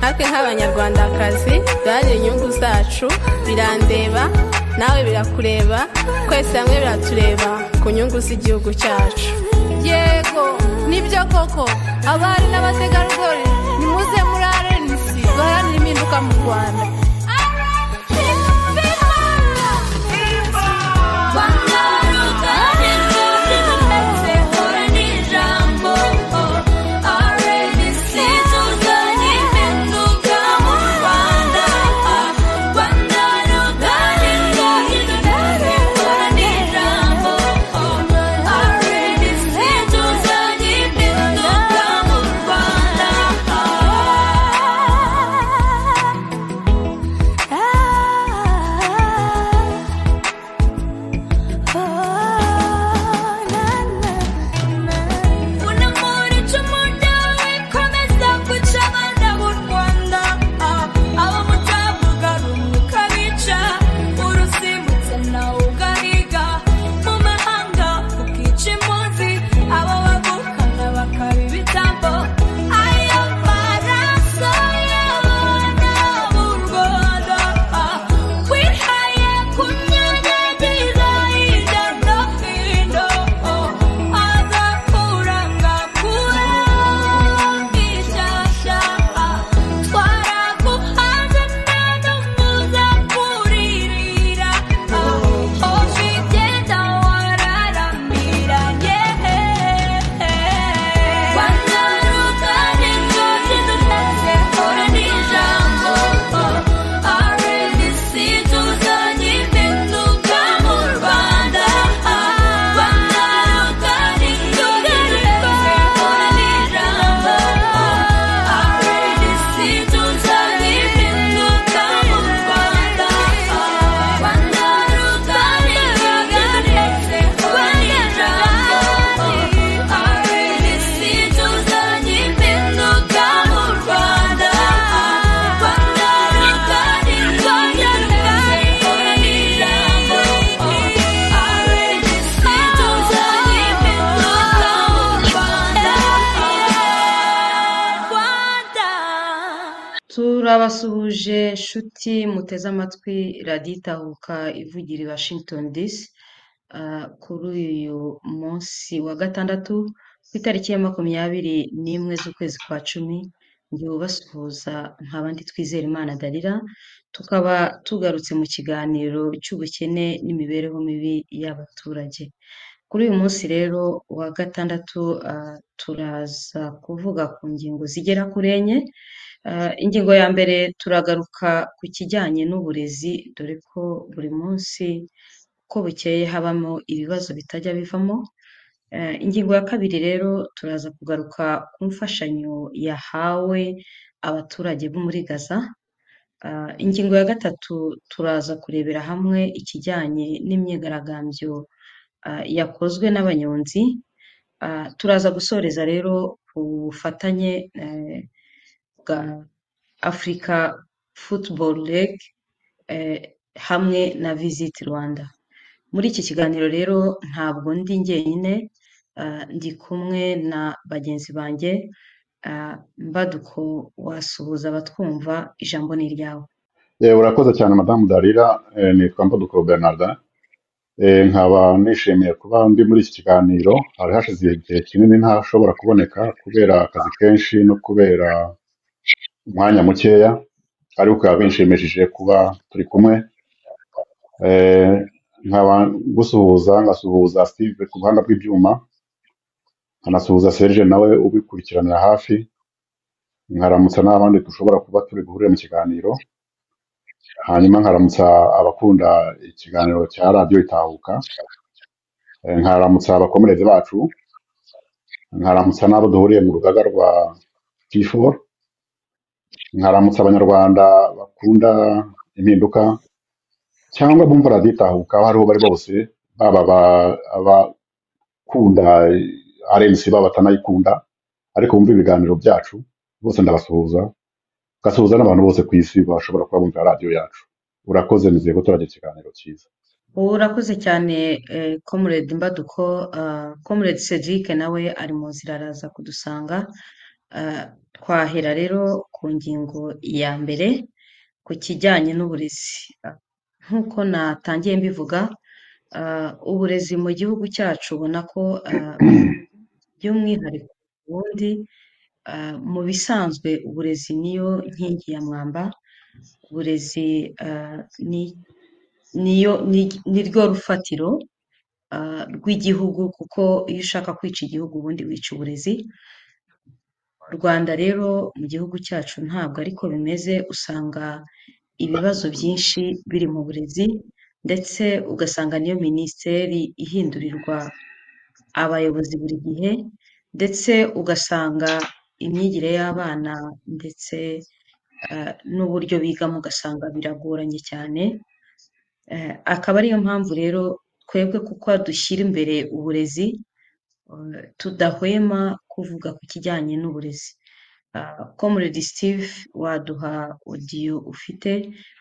natwe nk'abanyarwandakazi duharanire inyungu zacu birandeba nawe birakureba twese hamwe biratureba ku nyungu z'igihugu cyacu yego nibyo koko abari n'abategarugori nimuze muri arenisi duharanire impinduka mu rwanda turabasuhuje nshuti muteze amatwi radiyo itahuka ivugira i washington dc kuri uyu munsi wa gatandatu ku itariki ya makumyabiri n'imwe z'ukwezi kwa cumi njyewe ubasuhuza nk'abandi twizera imana darira tukaba tugarutse mu kiganiro cy'ubukene n'imibereho mibi y'abaturage kuri uyu munsi rero wa gatandatu turaza kuvuga ku ngingo zigera kuri enye ingingo ya mbere turagaruka ku kijyanye n'uburezi dore ko buri munsi uko bukeye habamo ibibazo bitajya bivamo ingingo ya kabiri rero turaza kugaruka ku mfashanyo yahawe abaturage bo muri gaza ingingo ya gatatu turaza kurebera hamwe ikijyanye n'imyigaragambyo yakozwe n'abanyonzi turaza gusoreza rero ku bufatanye bwa afurika futuboro rege hamwe na visiti rwanda muri iki kiganiro rero ntabwo ndi njyenyine ndi kumwe na bagenzi banjye mbaduko wasuhuza abatwumva ijambo ni iryawe urakoze cyane madamu darira nitwa mbaduko bernarda nkaba nishimiye kuba ndi muri iki kiganiro hari hashize igihe kinini ntashobora kuboneka kubera akazi kenshi no kubera umwanya mukeya ariko bikaba binshimishije kuba turi kumwe nkaba gusuhuza ngasuhuza sitive ku buhanga bw'ibyuma nkanasuhuza serge nawe ubikurikiranira hafi nkaramutsa n'abandi dushobora kuba turi buhure mu kiganiro hanyuma nkaramutsa abakunda ikiganiro cya radiyo itahuka nkaramutsa abakomerezi bacu nkaramutsa n'abo duhuriye mu rugaga rwa tifo nkaramutsa abanyarwanda bakunda impinduka cyangwa bumva raditahuka aho ariho bari bose baba abakunda arensi baba batanayikunda ariko bumva ibiganiro byacu bose ndabasuhuza gasuhuza n'abantu bose ku isi bashobora kuba bumva radiyo yacu urakoze nizeye ko turagira ikiganiro cyiza urakoze cyane komerede mbaduko komerede sedike nawe ari mu nzira araza kudusanga Ah, twahera rero ku ngingo ya mbere ku kijyanye n'uburezi Ah, nk'uko natangiye mbivuga ah, uburezi mu gihugu cyacu ubona ko ah, by'umwihariko ubundi ah, mu bisanzwe uburezi niyo nkingi ya mwamba uburezi ah, ni niyo ni- niryo rufatiro ah, rw'igihugu kuko iyo ushaka kwica igihugu ubundi wica uburezi Rwanda rero mu gihugu cyacu ntabwo ariko bimeze usanga ibibazo byinshi biri mu burezi ndetse ugasanga niyo minisiteri ihindurirwa abayobozi buri gihe ndetse ugasanga imyigire y'abana ndetse eh, n'uburyo bigamo ugasanga biragoranye cyane Eh, akaba ariyo mpamvu rero twebwe kuko dushyira imbere uburezi eh, tudahwema kuvuga ku kijyanye n'uburezi Ah, Comrade Steve waduha odiyo ufite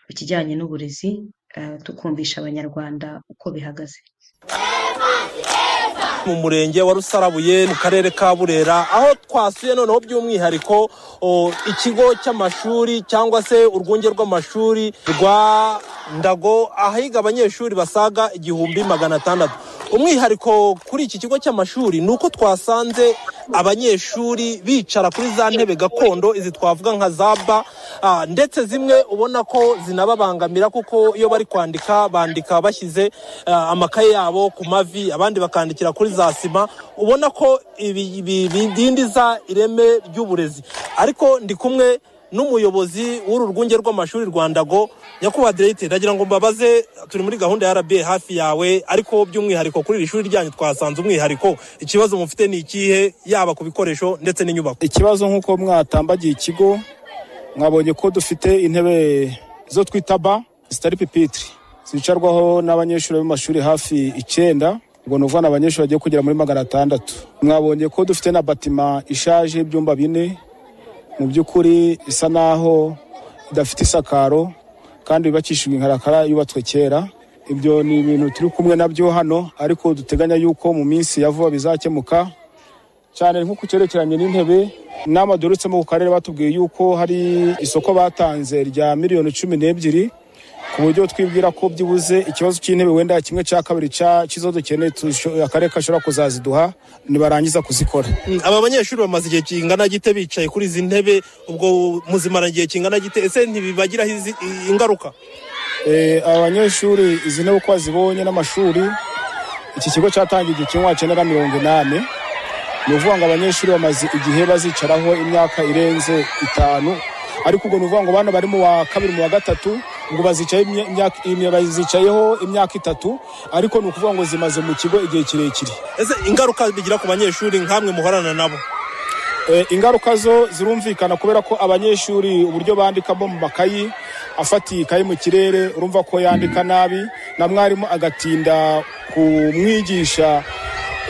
ku kijyanye n'uburezi eh, tukumvisha abanyarwanda uko bihagaze mu murenge wa rusarabuye mu karere ka burera aho twasuye noneho by'umwihariko o, ikigo cy'amashuri cyangwa se urwunge rw'amashuri rwa ndago ahiga abanyeshuri basaga igihumbi magana atandatu umwihariko kuri iki kigo cy'amashuri ni uko twasanze abanyeshuri bicara kuri za ntebe gakondo izi twavuga nka za ba ah, ndetse zimwe ubona ko zinababangamira kuko iyo bari kwandika bandika bashyize ah, amakaye yabo ku mavi abandi bakandikira kuri za sima ubona ko ibi- ibi bidindiza ireme ry'uburezi ariko ndi kumwe n'umuyobozi w'uru rwunge rw'amashuri rwa ndago nyakubahwa direte ndagira ngo mbabaze turi muri gahunda ya rba hafi yawe ariko by'umwihariko kuri iri shuri ryanyu twasanze umwihariko ikibazo mufite ni ikihe yaba ku bikoresho ndetse n'inyubako ikibazo nk'uko mwatambagiye ikigo mwabonye ko dufite intebe zo twita ba zitari pipitire zicarwaho n'abanyeshuri b'amashuri hafi icyenda ubwo ni ukuvuga ni abanyeshuri bagiye kugera muri magana atandatu mwabonye ko dufite na batima ishaje y'ibyumba bine mu by'ukuri isa naho idafite isakaro kandi yubakishijwe inkarakara yubatswe kera ibyo ni ibintu turi kumwe nabyo hano ariko duteganya yuko mu minsi ya vuba bizakemuka cyane nko ku cyerekeranye n'intebe inama duherutse mu karere batubwiye yuko hari isoko batanze rya miliyoni cumi n'ebyiri ku buryo twibwira ko byibuze ikibazo cy'intebe wenda kimwe cya kabiri cya- cy'izo dukeneye tusho- akarere kashobora kuzaziduha nibarangiza kuzikora aba banyeshuri bamaze igihe kingana gite bicaye kuri izi ntebe ubwo muzimara igihe kingana gite ese ntibibagiraho izi- i- ingaruka Eh, aba banyeshuri izi ntebe uko bazibonye n'amashuri iki kigo cyatangiye igihe kimwe wakenera mirongo inani ni ukuvuga ngo abanyeshuri bamaze igihe bazicaraho imyaka irenze itanu ariko ubwo ni ukuvuga ngo bano bari mu wa kabiri mu wa gatatu ngo bazicaye imya- imyaka- imya- bazicayeho imyaka itatu ariko ni ukuvuga ngo zimaze mu kigo igihe kirekire ese ingaruka bigira ku banyeshuri nk'amwe muhorana nabo Eh, ingaruka zo zirumvikana kubera ko abanyeshuri uburyo bandikamo mu makayi afatiye ikayi mu kirere urumva ko yandika nabi na mwarimu agatinda kumwigisha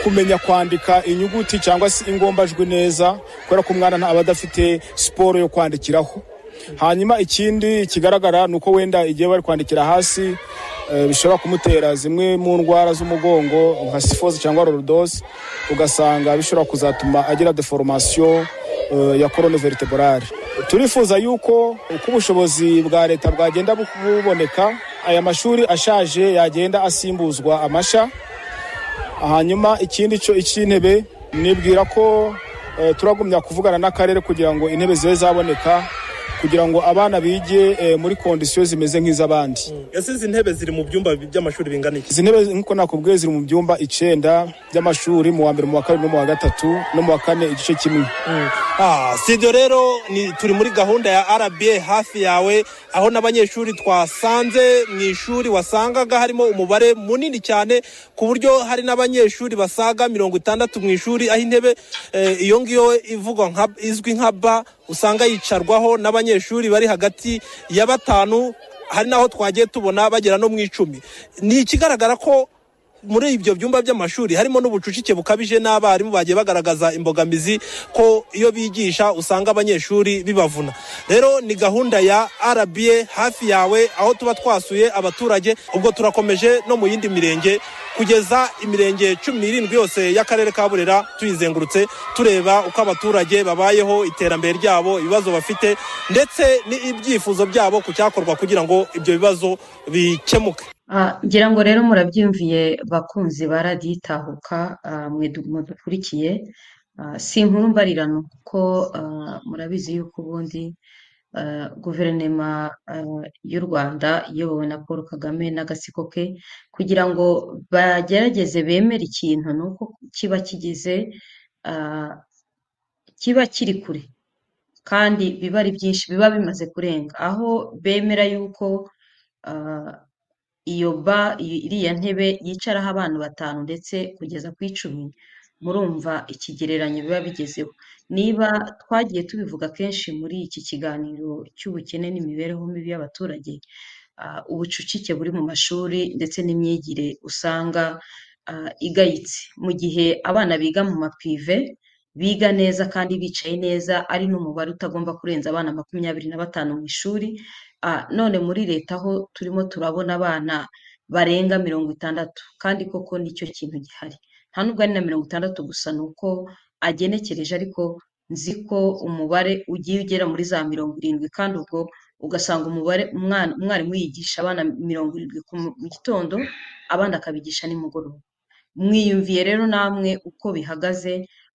kumenya kwandika inyuguti cyangwa se ingombajwi neza kubera ko umwana aba adafite siporo yo kwandikiraho hanyuma ikindi kigaragara ni uko wenda igihe bari kwandikira hasi eh, bishobora kumutera zimwe mu ndwara z'umugongo nka sifozi cyangwa rorodosi ugasanga bishobora kuzatuma agira deforomasiyo ya korone veriteborale turifuza yuko uko ubushobozi bwa leta bwagenda bu- buboneka aya mashuri ashaje yagenda asimbuzwa amasha hanyuma ikindi cyo icy'intebe nibwira ko eh, turagumya kuvugana n'akarere kugira ngo intebe zibe zaboneka kugira ngo abana bige eh, muri kondisiyo zimeze nk'iz'abandi ese izi ntebe ziri mu byumba by'amashuri bingana iki izi ntebe nk'uko nakubwiye ziri mu byumba icyenda by'amashuri mu wa mbere mu wa kabiri no mu wa gatatu no mu wa kane igice kimwe Ah, si ibyo rero ni turi muri gahunda ya rba hafi yawe aho n'abanyeshuri twasanze mu ishuri wasangaga harimo umubare munini cyane ku buryo hari n'abanyeshuri basaga mirongo itandatu mu ishuri aho intebe eh, iyo ngiyo ivugwa nka izwi nka ba usanga yicarwaho n'abanyeshuri bari hagati ya batanu hari n'aho twagiye tubona bagera no mu icumi ni ikigaragara ko muri ibyo byumba by'amashuri harimo n'ubucucike bukabije n'abarimu bagiye bagaragaza imbogamizi ko iyo bigisha usanga abanyeshuri bibavuna rero ni gahunda ya rba hafi yawe aho tuba twasuye abaturage ubwo turakomeje no mu yindi mirenge kugeza imirenge cumi n'irindwi yose y'akarere ka burera tuyizengurutse tureba uko abaturage babayeho iterambere ryabo ibibazo bafite ndetse n'ibyifuzo byabo ku cyakorwa kugira ngo ibyo bibazo bikemuke Ah, ngira ngo rero murabyumviye bakunzi ba radiyo itahuka ah, mwe du- mudukurikiye Ah, si inkuru mbarirano kuko ah, murabizi yuko ubundi ah, guverinoma ah, y'u rwanda iyobowe na paul kagame n'agatsiko ke kugira ngo bagerageze bemere ikintu ni uko kiba kigize ah, kiba kiri kure kandi biba ari byinshi biba bimaze kurenga aho bemera yuko ah, iyo ba iyi- iriya ntebe yicaraho abantu batanu ndetse kugeza ku icumi murumva ikigereranyo biba bigezeho niba twagiye tubivuga kenshi muri iki kiganiro cy'ubukene n'imibereho mibi y'abaturage ah, ubucucike buri mu mashuri ndetse n'imyigire usanga ah, igayitse mu gihe abana biga mu mapive biga neza kandi bicaye neza ari n'umubare utagomba kurenza abana makumyabiri na batanu mu ishuri Ah, none muri leta aho turimo turabona abana barenga mirongo itandatu kandi koko nicyo kintu gihari nta nubwo ari na mirongo itandatu gusa ni uko agenekereje ariko nzi ko umubare ugiye ugera muri za mirongo irindwi kandi ubwo ugasanga umubare umwana umwarimu yigisha abana mirongo irindwi ku mu mu gitondo abandi akabigisha nimugoroba mwiyumviye rero namwe uko bihagaze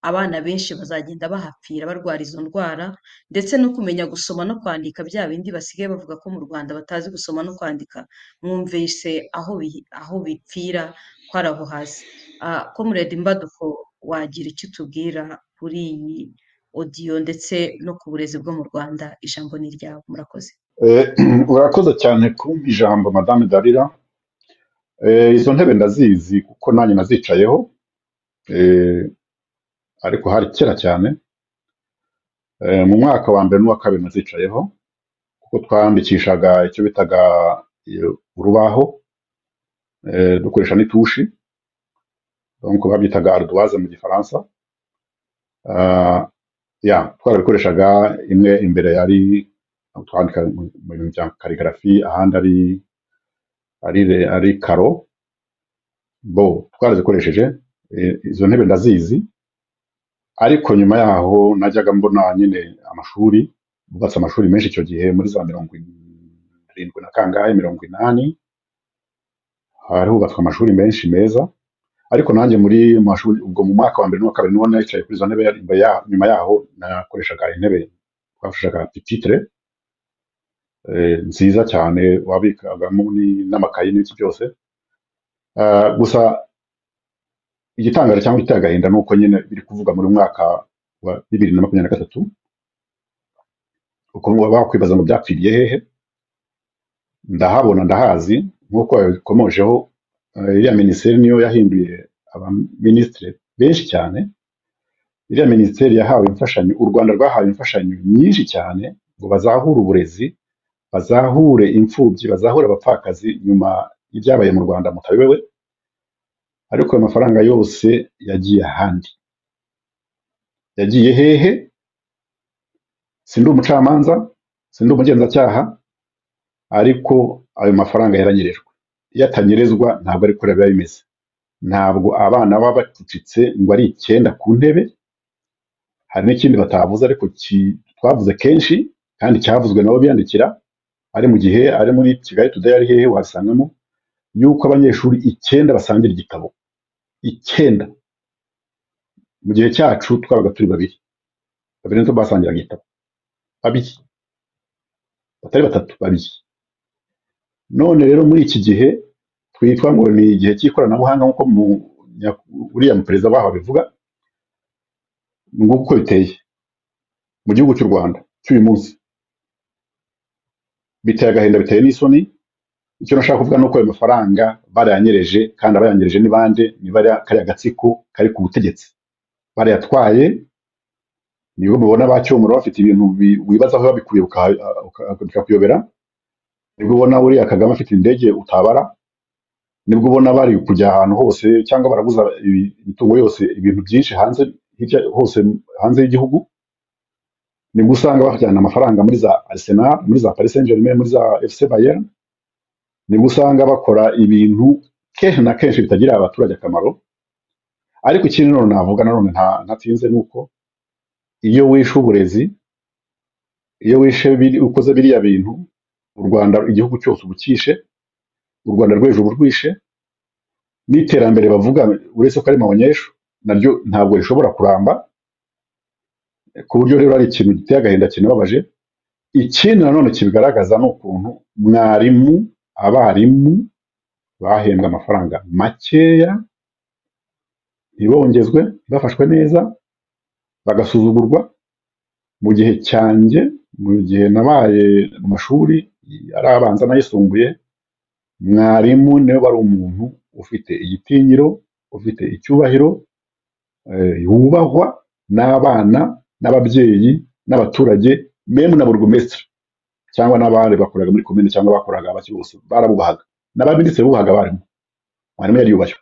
abana benshi bazagenda bahapfira barwara izo ndwara ndetse no kumenya gusoma no kwandika bya bindi basigaye bavuga ko mu rwanda batazi gusoma no kwandika mwumvise aho bi- aho bipfira ko ari aho hasi Ah, comrade mbaduko wagira icyo utubwira kuri iyi odiyo ndetse no ku burezi bwo mu rwanda ijambo ni iryawe murakoze Eh, urakoze cyane kumpa ijambo madame darira Eh, izo ntebe ndazizi kuko nanjye nazicayeho Eh, ariko hari kera cyane Eh, mu mwaka wa mbere n'uwa kabiri nazicayeho kuko twandikishaga icyo bitaga eh, urubaho eh, dukoresha n'itushi donc babyitaga ardoise mu gifaransa Ah, ya twarabikoreshaga imwe imbere yari twandika mu mu bintu bya karigarafi ahandi ari ari re- ari karo bo twarazikoresheje eh, izo ntebe ndazizi ariko nyuma yaho najyaga mbona nyine amashuri bubatse amashuri menshi icyo gihe muri za mirongo irindwi na kangahe mirongo inani hari hubatswe amashuri menshi meza ariko nanjye muri mu mashuri ubwo mu mwaka wa mbere n'uwa kabiri niho nicaye kuri izo ntebe yari- imbere ya- nyuma yaho nakoreshaga intebe twafashaga pipitire eh, nziza cyane wabikagamo ni- n'amakayi n'ibiki byose Ah, gusa igitangaje cyangwa igiteye agahinda ni uko nyine biri kuvuga muri mwaka wa bibiri na makumyabiri na gatatu ukuntu baba bakwibaza ngo byapfiriye hehe ndahabona ndahazi nk'uko babikomojeho eh, iriya minisiteri niyo yahinduye abaminisitiri benshi cyane iriya minisiteri yahawe imfashanyo u rwanda rwahawe imfashanyo nyinshi cyane ngo bazahure uburezi bazahure imfubyi bazahure abapfakazi nyuma y'ibyabaye mu rwanda mutabiwe ariko ayo mafaranga yose yagiye ahandi yagiye hehe sindi umucamanza sindi umugenzacyaha ariko ayo mafaranga yaranyerejwe iyo atanyerezwa ntabwo ari kureba biba bimeze ntabwo abana baba bacucitse ngo ari icyenda ku ntebe hari n'ikindi batavuze ariko ki- twavuze kenshi kandi cyavuzwe nabo biyandikira ari mu gihe ari muri kigali today ari hehe wasangamo yuko abanyeshuri icyenda basangira igitabo icyenda mu gihe cyacu twabaga turi babiri babiri nitwe basangiraga igitabo babiri batari batatu babiri none rero muri iki gihe twitwa ngo ni igihe cy'ikoranabuhanga nk'uko mu nya- uriya muperezida baho abivuga nguko uko biteye mu gihugu cy'u rwanda cy'uyu munsi biteye agahinda biteye n'isoni icyo nashaka kuvuga ni uko ayo mafaranga barayanyereje kandi abayanyereje ni bande ni bariya kariya gatsiko kari ku butegetsi barayatwaye nibo mubona bacyomora bafite ibintu bi- wibazaho babikuye uka- uka- bikakuyobera nibwo ubona uriya kagame afite indege utabara nibwo ubona bari kujya ahantu hose cyangwa baraguza ibi- imitungo yose ibintu byinshi hanze hirya hose hanze y'igihugu nibwo usanga bajyana amafaranga muri za Arsenal muri za Paris Saint Germain muri za FC Bayern nibwo usanga bakora ibintu kenshi na kenshi bitagirira abaturage akamaro ariko ikindi none navuga nanone nta- ntatinze ni uko iyo wishe uburezi iyo wishe biri- ukoze biriya bintu u rwanda igihugu cyose ubukishe u rwanda rwo hejuru urwishe n'iterambere bavuga uretse ko ari mabonyeshu naryo ntabwo rishobora kuramba ku buryo rero ari ikintu giteye agahinda kinababaje ikindi nanone kibigaragaza ni ukuntu mwarimu abarimu bahembwe amafaranga makeya ntibongezwe bafashwe neza bagasuzugurwa mu gihe cyanjye mu gihe nabaye mu mashuri ari abanza n'ayisumbuye mwarimu niwe wari umuntu ufite igitinyiro ufite icyubahiro eh, wubahwa n'abana n'ababyeyi n'abaturage meme na burugumesitiri cyangwa n'abandi bakoraga muri komine cyangwa bakoraga abaki bose barabubahaga n'abaminisitiri bubahaga abarimu mwarimu yari yubashywe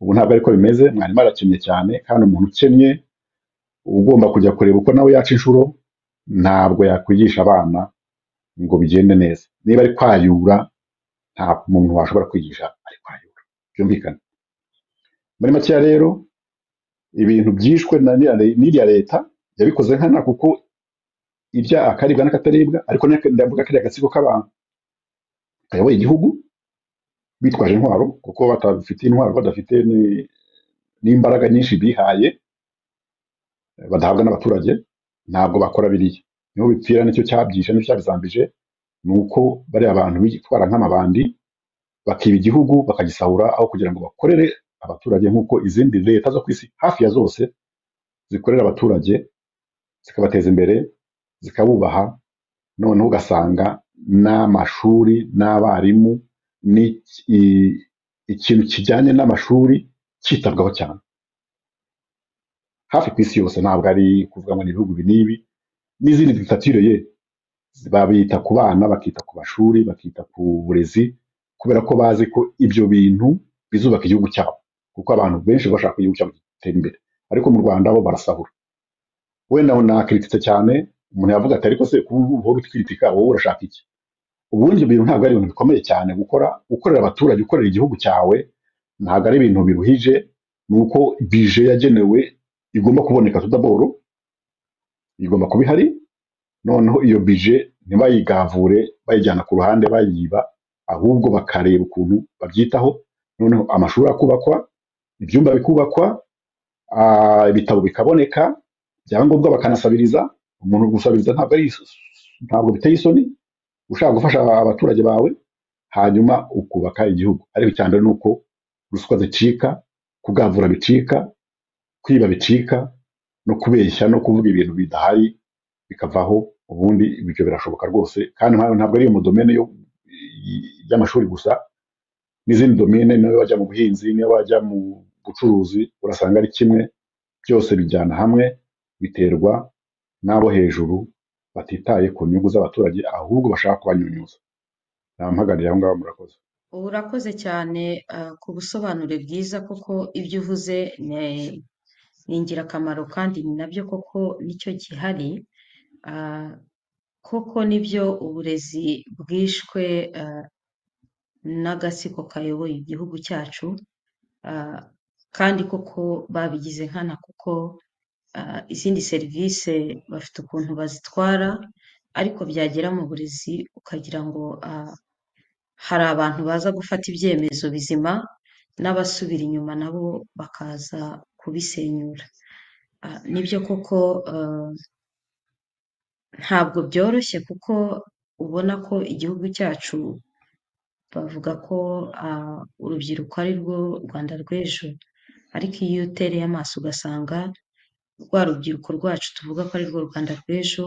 ubu ntabwo ariko bimeze mwarimu arakennye cyane kandi umuntu ukennye ugomba kujya kureba uko nawe yaca inshuro ntabwo yakwigisha abana ngo bigende neza niba ari kwayura nta muntu washobora kwigisha ari kwayura byumvikane muri makeya rero ibintu byishwe na n'iriya le- n'iriya leta yabikoze nkana kuko irya akaribwa n'akataribwa ariko n'aka- ndavuga kariya gatsiko k'abantu kayoboye igihugu bitwaje intwaro kuko batabifitiye intwaro badafite ni- n'imbaraga nyinshi bihaye badahabwa n'abaturage ntabwo bakora biriya niho bipfira nicyo cyabyishe nicyo cyabizambije ni uko bariya bantu bitwara nk'amabandi bakiba igihugu bakagisahura aho kugira ngo bakorere abaturage nk'uko izindi leta zo ku isi hafi ya zose zikorera abaturage zikabateza imbere zikabubaha noneho ugasanga n'amashuri n'abarimu ni i- ikintu kijyanye n'amashuri cyitabwaho cyane hafi ku isi yose ntabwo ari kuvuga ngo ni ibihugu ibi n'ibi n'izindi diktatire ye babita ku bana bakita ku mashuri bakita ku burezi kubera ko bazi ko ibyo bintu bizubaka igihugu cyabo kuko abantu benshi bashaka ko igihugu cyabo gitera imbere ariko mu rwanda bo barasahura wenda nakritikise cyane umuntu yavuga ati ariko se kuba uhora utwitika wowe urashaka iki ubundi ibyo bintu ntabwo ari ibintu bikomeye cyane gukora ukorera abaturage ukorera igihugu cyawe ntabwo ari ibintu biruhije ni uko bije yagenewe igomba kuboneka tudaboro igomba kuba ihari noneho iyo bije ntibayigavure bayijyana ku ruhande bayiba ahubwo bakareba ukuntu babyitaho noneho amashuri akubakwa ibyumba bikubakwa ah, ibitabo bikaboneka ibyangombwa bakanasabiriza umuntu gusabiriza ntabwo ari ntabwo biteye isoni ushaka gufasha abaturage bawe hanyuma ukubaka igihugu ariko cyane ni uko ruswa zicika kugavura bicika kwiba bicika no kubeshya no kuvuga ibintu bidahari bikavaho ubundi ibyo birashoboka rwose kandi nka- ntabwo ari mu domene yo- y'amashuri gusa n'izindi domene niyo wajya mu buhinzi niyo wajya mu bucuruzi urasanga ari kimwe byose bijyana hamwe biterwa n'abo hejuru batitaye ku nyungu z'abaturage ahubwo bashaka kubanyunyuza nampagarira aho ngaho murakoze ubu urakoze cyane ah, ku busobanure bwiza kuko ibyo uvuze ni ni ingirakamaro kandi ni nabyo koko nicyo gihari Ah, koko nibyo uburezi bwishwe ah, n'agatsiko kayoboye igihugu cyacu ah, kandi koko babigize nkana kuko ah, izindi serivisi bafite ukuntu bazitwara ariko byagera mu burezi ukagira ngo ah, hari abantu baza gufata ibyemezo bizima n'abasubira inyuma nabo bakaza kubisenyura Ah, nibyo koko ah, ntabwo byoroshye kuko ubona ko igihugu cyacu bavuga ko ah, urubyiruko ari rwo Rwanda rw'ejo ariko iyo utereye amaso ugasanga rwa rubyiruko rwacu tuvuga ko ari rwo Rwanda rw'ejo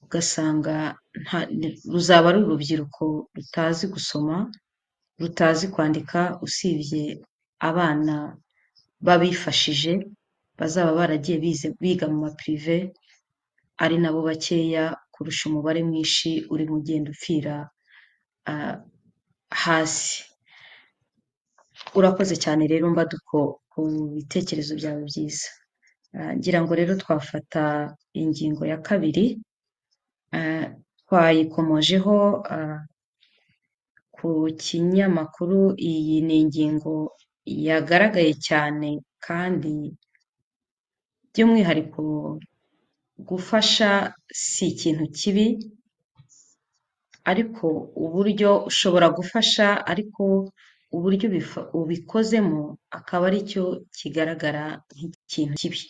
ugasanga nta- ni- ruzaba ari urubyiruko rutazi gusoma rutazi kwandika usibye abana babifashije bazaba baragiye bize biga mu mapirive ari nabo bakeya kurusha umubare mwinshi uri mu genda upfira ah, hasi urakoze cyane rero mbaduko ku bitekerezo byawe byiza Ah, ngira ngo rero twafata ingingo ya kabiri ah, twayikomojeho ah, ku ku kinyamakuru iyi ni ingingo yagaragaye cyane kandi by'umwihariko gufasha si ikintu kibi ariko uburyo ushobora gufasha ariko uburyo ubifa- ubikozemo akaba ari cyo kigaragara nk'ikintu kibi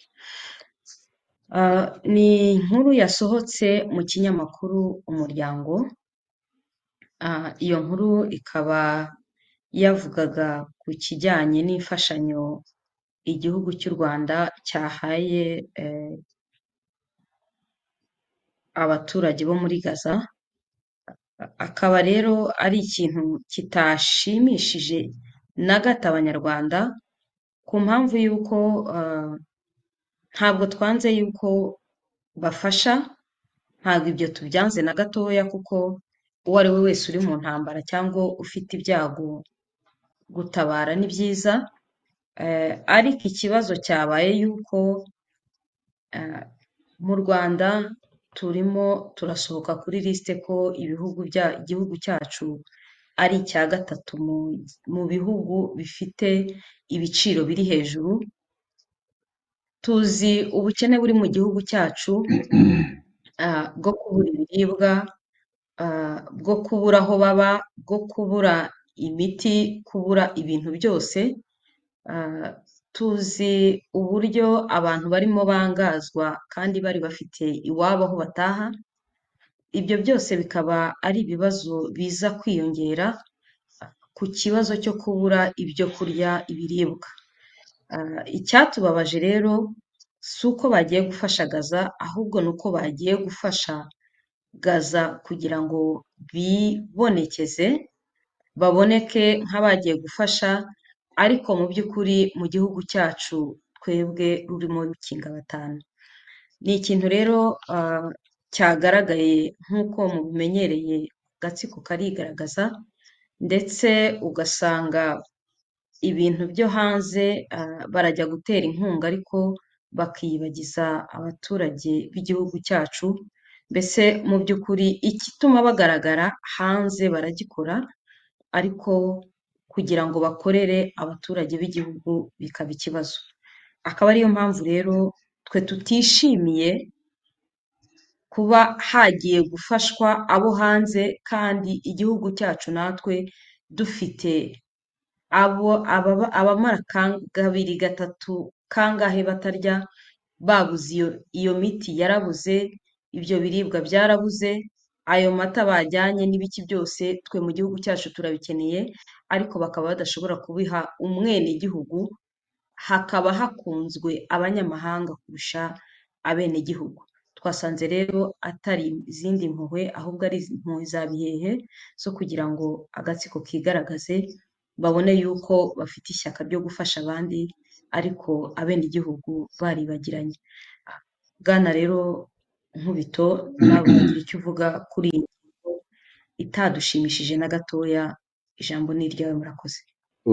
Ah, ni inkuru yasohotse mu kinyamakuru umuryango Ah, iyo nkuru ikaba yavugaga ku kijyanye n'imfashanyo igihugu cy'u rwanda cyahaye eh, abaturage bo muri gaza akaba rero ari ikintu kitashimishije na gato abanyarwanda ku mpamvu y'uko ah, ntabwo twanze y'uko bafasha ntabwo ibyo tubyanze na gatoya kuko uwo ari we wese uri mu ntambara cyangwa ufite ibyago gutabara ni byiza Eh, ariko ikibazo cyabaye y'uko eh, mu rwanda turimo turasohoka kuri lisite ko ibihugu bya igihugu cyacu ari icya gatatu mu, mu bihugu bifite ibiciro biri hejuru tuzi ubukene buri mu gihugu cyacu ah, bwo kubura ibiribwa ah, bwo kubura aho baba bwo kubura imiti kubura ibintu byose ah, tuzi uburyo abantu barimo bangazwa kandi bari bafite iwabo aho bataha ibyo byose bikaba ari ibibazo biza kwiyongera ku kibazo cyo kubura ibyo kurya ibiribwa Ah, icyatubabaje rero si uko bagiye gufasha gaza ahubwo ni uko bagiye gufasha gaza kugira ngo bibonekeze baboneke nk'abagiye gufasha ariko mu by'ukuri mu gihugu cyacu twebwe rurimo rukinga batanu ni ikintu rero ah, cyagaragaye nk'uko mubimenyereye agatsiko karigaragaza ndetse ugasanga ibintu byo hanze ah, barajya gutera inkunga ariko bakiyibagiza abaturage b'igihugu cyacu mbese mu by'ukuri igituma bagaragara hanze baragikora ariko kugira ngo bakorere abaturage b'igihugu bikaba ikibazo akaba ariyo mpamvu rero twe tutishimiye kuba hagiye gufashwa abo hanze kandi igihugu cyacu natwe dufite abo ababa abamara kan- kabiri gatatu kangahe batarya babuze iyo iyo miti yarabuze ibyo biribwa byarabuze ayo mata bajyanye n'ibiki byose twe mu gihugu cyacu turabikeneye ariko bakaba badashobora kubiha umwenegihugu hakaba hakunzwe abanyamahanga kurusha abenegihugu twasanze rero atari izindi mpuhwe ahubwo ari impuhwe za bihehe zo kugira ngo agatsiko kigaragaze babone yuko bafite ishyaka ryo gufasha abandi ariko abenegihugu baribagiranye bwana rero nkubito nawe wagira icyo uvuga kuri iyi ngingo itadushimishije na gatoya ijambo ni iryawe murakoze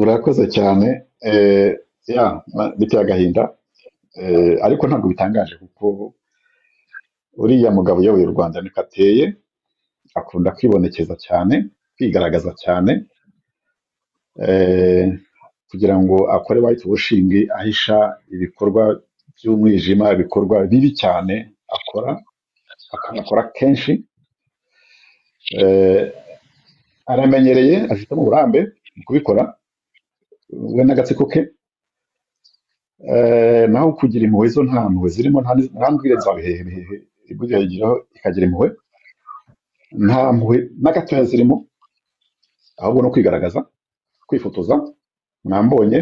urakoze cyane eh, ya ma- biteye agahinda eh, ariko ntabwo bitangaje kuko uriya mugabo uyoboye u rwanda niko ateye akunda kwibonekeza cyane kwigaragaza cyane eh, kugira ngo akore white washing ahisha ibikorwa by'umwijima ibikorwa bibi cyane akora akanakora kenshi eh, aramenyereye afitemo uburambe mu kubikora we n'agatsiko ke Eh, naho kugira impuhwe zo nta mpuhwe zirimo nta nta mbwire za bihehe bihehe ibwira yigiraho ikagira impuhwe nta mpuhwe na gatoya zirimo ahubwo no kwigaragaza kwifotoza mwambonye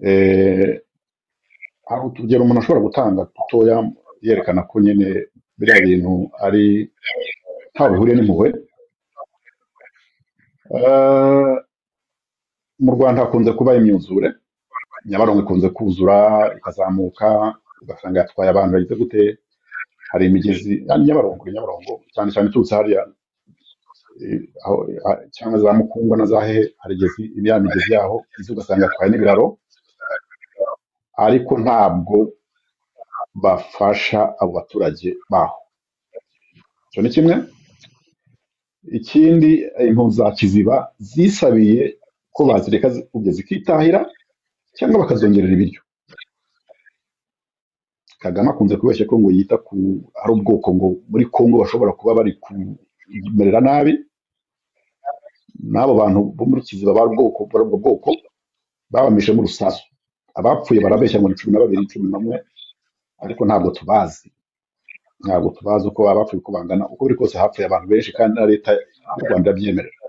eh, hari utugero umuntu ashobora gutanga dutoya yerekana ko nyine biriya bintu ari ntaho bihuriye n'impuhwe Eh, mu rwanda hakunze kuba imyuzure nyabarongo ikunze kuzura ikazamuka ugasanga yatwaye abantu bagize gute hari imigezi ya nyabarongo nyabarongo cyane cyane iturutse hariya eh, aho ah, cyangwa za mukungwa na za hehe hari igezi ya migezi yaho izi ugasanga yatwaye n'ibiraro ariko ntabwo bafasha abo baturage baho icyo ni kimwe ikindi impunzi za kiziba zisabiye ko bazireka zikubye zikitahira cyangwa bakazongerera ibiryo kagame akunze kubeshya ko ngo yita ku hari ubwoko ngo muri congo bashobora kuba bari kumerera nabi n'abo bantu bo muri kiziba bari ubwoko bari ubwo bwoko babamishemo urusasu abapfuye barabeshya ngo ni cumi na babiri cumi n'umwe ariko ntabwo tubazi ntabwo tubazi uko baba bapfuye uko bangana uko biri kose hapfuye abantu benshi kandi na leta y'u rwanda irabyemerera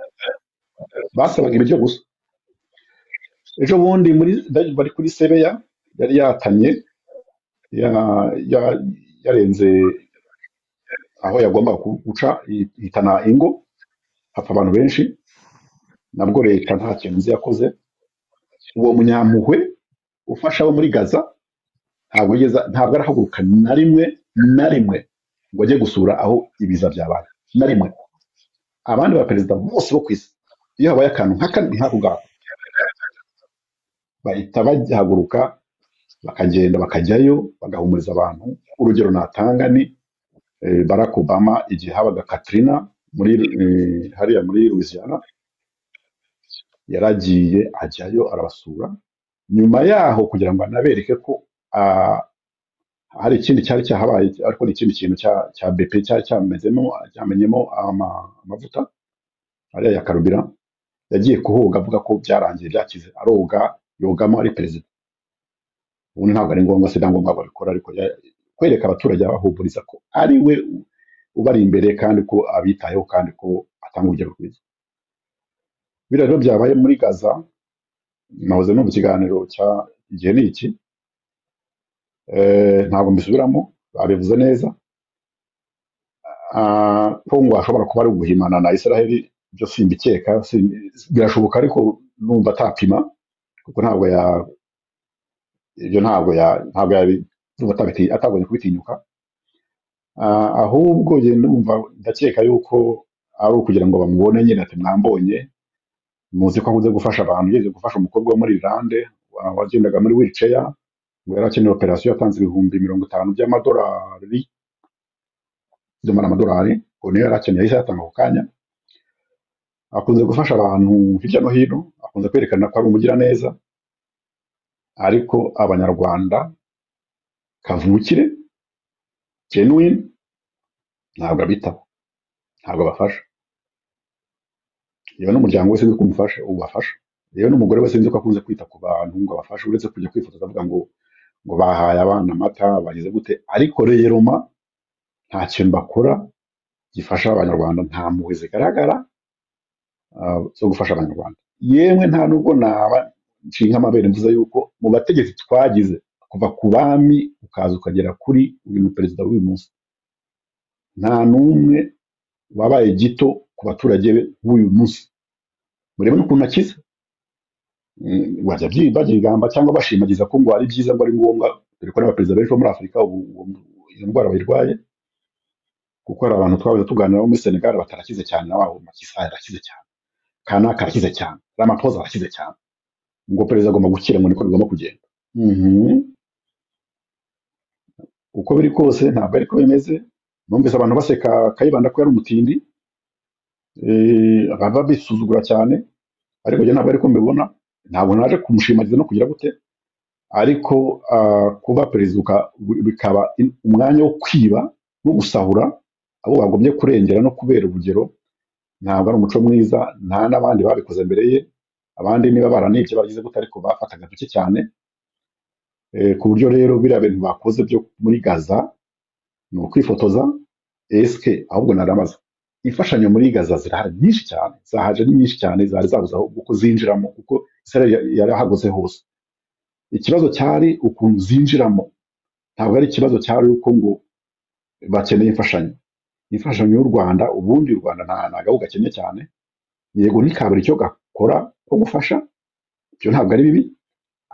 basabaga ibiryo gusa ejo bundi muri bari kuri sebeya yari yatamye ya- ya- yarenze aho yagombaga ku- guca yi- yitana ingo hapfa abantu benshi nabwo leta nta kintu nzi yakoze uwo munyampuhwe ufasha abo muri gaza ntabwo yigeze ntabwo arahaguruka na rimwe na rimwe ngo ajye gusura aho ibiza byabaye na rimwe abandi baperezida bose bo ku isi iyo habaye akantu nk'aka nk'ako ngako bahita bahaguruka bakagenda bakajyayo bagahumuriza abantu urugero natanga ni eh, barack obama igihe habaga katrina muri eh, hariya muri louisiana yaragiye ajyayo arabasura nyuma yaho kugira ngo anabereke ko ah, hari ikindi cyari cyahabaye ariko ni ikindi kintu cya cya BP cyari cyamezemo cyamenyemo ama- amavuta ariya ya karubira yagiye kuhoga avuga ko byarangiye byakize aroga yogamo ari perezida ubundi ntabwo ari ngombwa se ntabwo ngombwa babikora ariko ya- kwereka abaturage abahumuriza ko ari we u- ubari imbere kandi ko abitayeho kandi ko atanga urugero rwiza biriya rero byabaye muri gaza nahoze no mu kiganiro cya igihe ni iki eh, ntabwo mbisubiramo babivuze neza Ah, ko ngo hashobora kuba ari uguhimana na israheli ibyo simbikeka simbi- birashoboka ariko numva atapima kuko ntabwo ya ibyo ntabwo ya ntabwo yabi ndumva atabiti- atagombye kubitinyuka Ah, ahubwo njye ndumva ndakeka yuko ari ukugira ngo bamubone nyine ati mwambonye muzi ko akunze gufasha abantu yigeze gufasha umukobwa wo muri Irlande wa- wagendaga muri wiriceya ngo yari akeneye operasiyo yatanze ibihumbi mirongo itanu by'amadolari by'amara amadolari ngo niyo yari akeneye yahise yatanga ako kanya akunze gufasha abantu hirya no hino akunze kwerekana ko ari umugiraneza ariko abanyarwanda kavukire genuine ntabwo abitaho ntabwo abafasha yewe n'umuryango wese nzi ko umufasha ubafasha yewe n'umugore wese nzi ko akunze kwita ku bantu ngo abafashe uretse kujya kwifotoza avuga ngo ngo bahaye abana amata bagize gute ariko reyeroma nta kintu bakora gifasha abanyarwanda nta mpuhwe zigaragara ah, zo gufasha abanyarwanda yemwe nta nubwo naba nshinga amabere mvuze yuko mu bategetsi twagize kuva ku bami ukaza ukagera kuri uyu ni perezida w'uyu munsi nta n'umwe wabaye gito ku baturage be b'uyu munsi murebe n'ukuntu akize Mm, bajya byi- baryigamba cyangwa bashimagiza ko ngo ari byiza ngo ari ngombwa dore ko n'abaperezida benshi bo muri afurika ubu ubu- iyo ndwara bayirwaye kuko hari abantu twabuze tuganira bo muri senegal batarakize cyane na wabo makisa yarakize cyane kanaka arakize cyane ramaphosa arakize cyane ngo perezida agomba gukira ngo niko bigomba kugenda Mhm. uko biri kose ntabwo ariko bimeze numvise abantu baseka kayibanda ko yari umutindi eh, baba bisuzugura cyane ariko njye ntabwo ariko mbibona ntabwo naje kumushimagiza no kugira gute ariko ah, kuba perezida uka- bikaba in- umwanya wo kwiba no gusahura abo bagomye kurengera no kubera urugero ntabwo ari umuco mwiza nta n'abandi babikoze mbere ye abandi niba baranibye bagize gute ariko bafataga duke cyane Eh, ku buryo rero biriya bintu bakoze byo muri gaza ni ukwifotoza esike ahubwo narabaza imfashanyo muri gaza zirahari nyinshi cyane zahaje ni nyinshi cyane zari zabuze aho kuko zinjiramo kuko israel yarahagose hose ikibazo cyari ukuntu zinjiramo ntabwo ari ikibazo cyari uko ngo bakeneye imfashanyo imfashanyo y'u rwanda ubundi u rwanda nta nagahu gakennye cyane yego ntikabura icyo gakora ko gufasha ibyo ntabwo ari bibi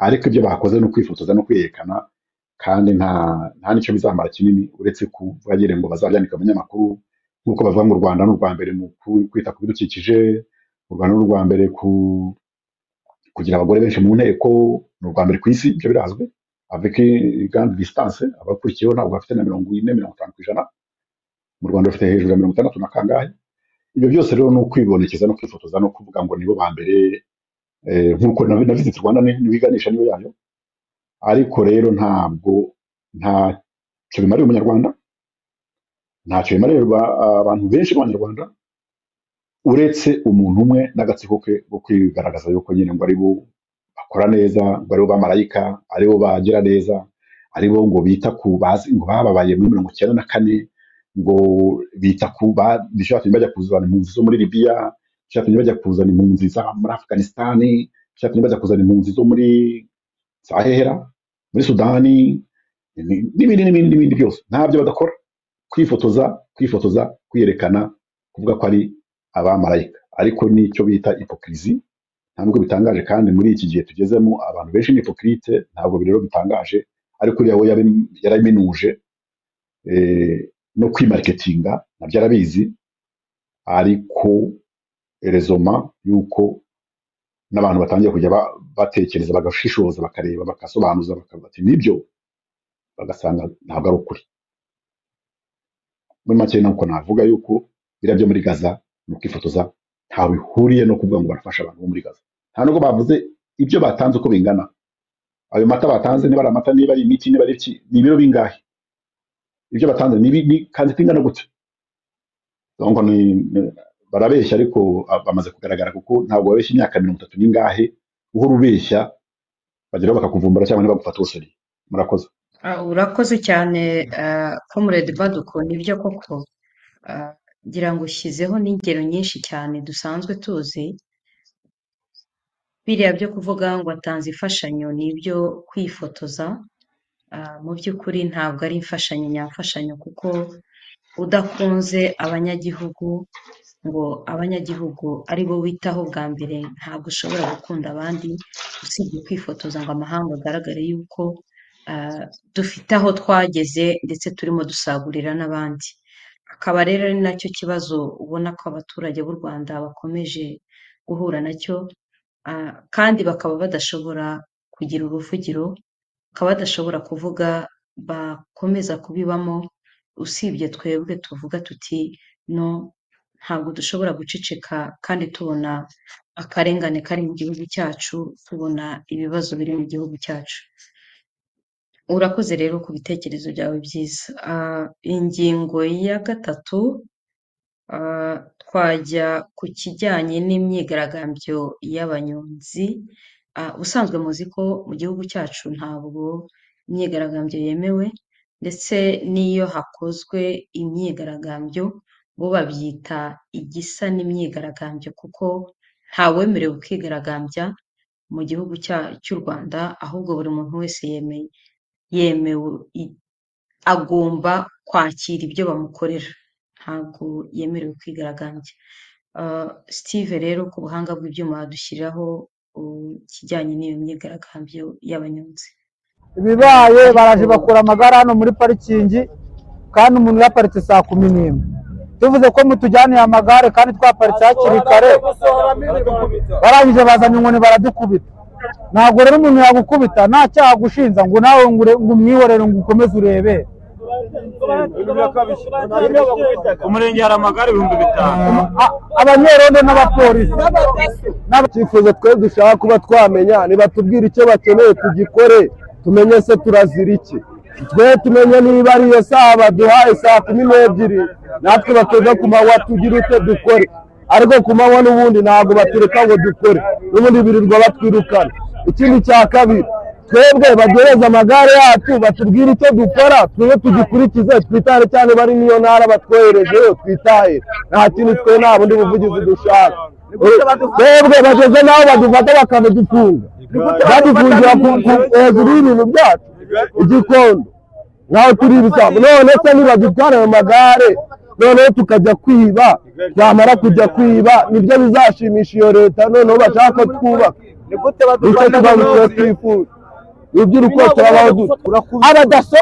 ariko ibyo bakoze ni ukwifotoza no kwiyerekana kandi nta nta n'icyo bizamara kinini uretse kubagire ngo bazabyandika mu binyamakuru nk'uko bavuga ngo u rwanda ni urwa mbere mu ku- kwita ku bidukikije u rwanda ni urwa mbere ku kugira abagore benshi mu nteko ni urwa mbere ku isi ibyo birazwi avec une grande distance abakurikiyeho ntabwo bafite na mirongo ine mirongo itanu ku ijana mu rwanda bafite hejuru ya mirongo itandatu na kangahe ibyo byose rero ni ukwibonekeza no kwifotoza no kuvuga ngo nibo ba mbere eh, nk'uko na na visit rwanda ni- nibiganisha niyo yayo ariko rero ntabwo ntacyo bimarira umunyarwanda ntacyo bimarira abantu benshi b'abanyarwanda uretse umuntu umwe n'agatsiko ke ko kwigaragaza yuko nyine ngo aribo bakora neza ngo aribo bamarayika aribo bagira neza aribo ngo bita ku bazi ngo bababaye muri mirongo icyenda na kane ngo bita ku ba- bishobora kujya bajya kuzana impunzi zo muri libiya bishobora kujya bajya kuzana impunzi za muri afuganisitani bishobora kujya bajya kuzana impunzi zo muri sahera muri sudani ni- n'ibindi n'ibindi n'ibindi byose ntabyo badakora kwifotoza kwifotoza kwiyerekana kuvuga ko ari abamarayika ariko nicyo bita ipokirizi nta nubwo bitangaje kandi muri iki gihe tugezemo abantu benshi ni ipokirite ntabwo rero bitangaje ariko uriya we yari- yaraminuje eh, no kwimariketinga nabyo arabizi ariko rezoma y'uko n'abantu batangiye kujya ba- batekereza bagashishoza bakareba bagasobanuza bakavuga ati nibyo bagasanga ntabwo ari ukuri muri make nuko navuga yuko biriya byo muri gaza ni ukwifotoza ntawe bihuriye no kuvuga ngo barafasha abantu bo muri gaza nta nubwo bavuze ibyo batanze uko bingana ayo mata batanze niba ari amata niba ari imiti niba ari iki ni ibiro bingahe ibyo batanze ni bi- ni- kandi bingana gute donc ni ni- barabeshya ariko ah, bamaze kugaragara kuko ntabwo babeshya imyaka mirongo itatu n'ingahe uhora ubeshya bageraho bakakuvumbura cyangwa ntibagufate ubusoriye murakoze Ah, urakoze cyane ah, comrade baduko nibyo koko Ah, ngira ngo ushyizeho n'ingero nyinshi cyane dusanzwe tuzi biriya byo kuvuga ngo atanze imfashanyo ni ibyo kwifotoza Ah, mu by'ukuri ntabwo ari imfashanyo nyamfashanyo kuko udakunze abanyagihugu ngo abanyagihugu ari bo witaho bwa mbere ntabwo ushobora gukunda abandi usibye kwifotoza ngo amahanga agaragare yuko ah, dufite aho twageze ndetse turimo dusagurira n'abandi akaba rero ari nacyo kibazo ubona ko abaturage b'u Rwanda bakomeje guhura nacyo ah, kandi bakaba badashobora kugira uruvugiro bakaba badashobora kuvuga bakomeza kubibamo usibye twebwe tuvuga tuti no ntabwo dushobora guceceka kandi tubona akarengane kari mu gihugu cyacu tubona ibibazo biri mu gihugu cyacu urakoze rero ku bitekerezo byawe byiza Ah, ingingo ya gatatu ah, twajya ku kijyanye n'imyigaragambyo y'abanyonzi Ah, ubusanzwe muzi ko mu gihugu cyacu ntabwo imyigaragambyo yemewe ndetse n'iyo hakozwe imyigaragambyo bo babyita igisa n'imyigaragambyo kuko ntawemerewe kwigaragambya mu gihugu cya- cy'u Rwanda ahubwo buri muntu wese yemeye yemewe i- agomba kwakira ibyo bamukorera ntabwo yemerewe kwigaragambya Ah, Steve rero ku buhanga bw'ibyuma dushyiraho ikijyanye n'iyo myigaragambyo y'abanyonzi ibibaye baraje ariko bakura amagare hano muri parikingi kandi umuntu yaparitse saa kumi n'imwe tuvuze ko mutujyaniye amagare kandi twaparitse hakiri kare barangije bazanye inkoni baradukubita ntabwo rero umuntu yagukubita nta cyaha agushinja ngo nawe ngo ure- ngo umwihorere ngo ukomeze urebe ku murenge hari amagare ibihumbi bitanu Ama- a- abanyerondo n'abapolisi icyifuzo twe dushaka kuba twamenya nibatubwira icyo bakeneye tugikore tumenye se turazira iki twe tumenye niba ari iyo saha baduhaye saa kumi n'ebyiri natwe bakiga ku manywa tugira icyo dukore ariko ku manywa n'ubundi ntabwo batureka ngo dukore n'ubundi birirwa batwirukana ikindi cya kabiri twebwe baduhereze amagare yacu batubwire icyo dukora twebwe tugikurikize twitahire cyane bari n'iyo ntara batwoherejeyo twitahire nta kintu twe nta bundi buvugizi dushaka twebwe bageze n'aho badufata bakadufunga badufungira ku- ku- hejuru y'ibintu byacu igikondo nkaho turi ibisambo none se nibadutwara ayo magare noneho tukajya kwiba twamara kujya kwiba nibyo bizashimisha iyo leta noneho bashaka ko twubaka nicyo kibazo tuba twifuza urubyiruko turabaho dute abadaso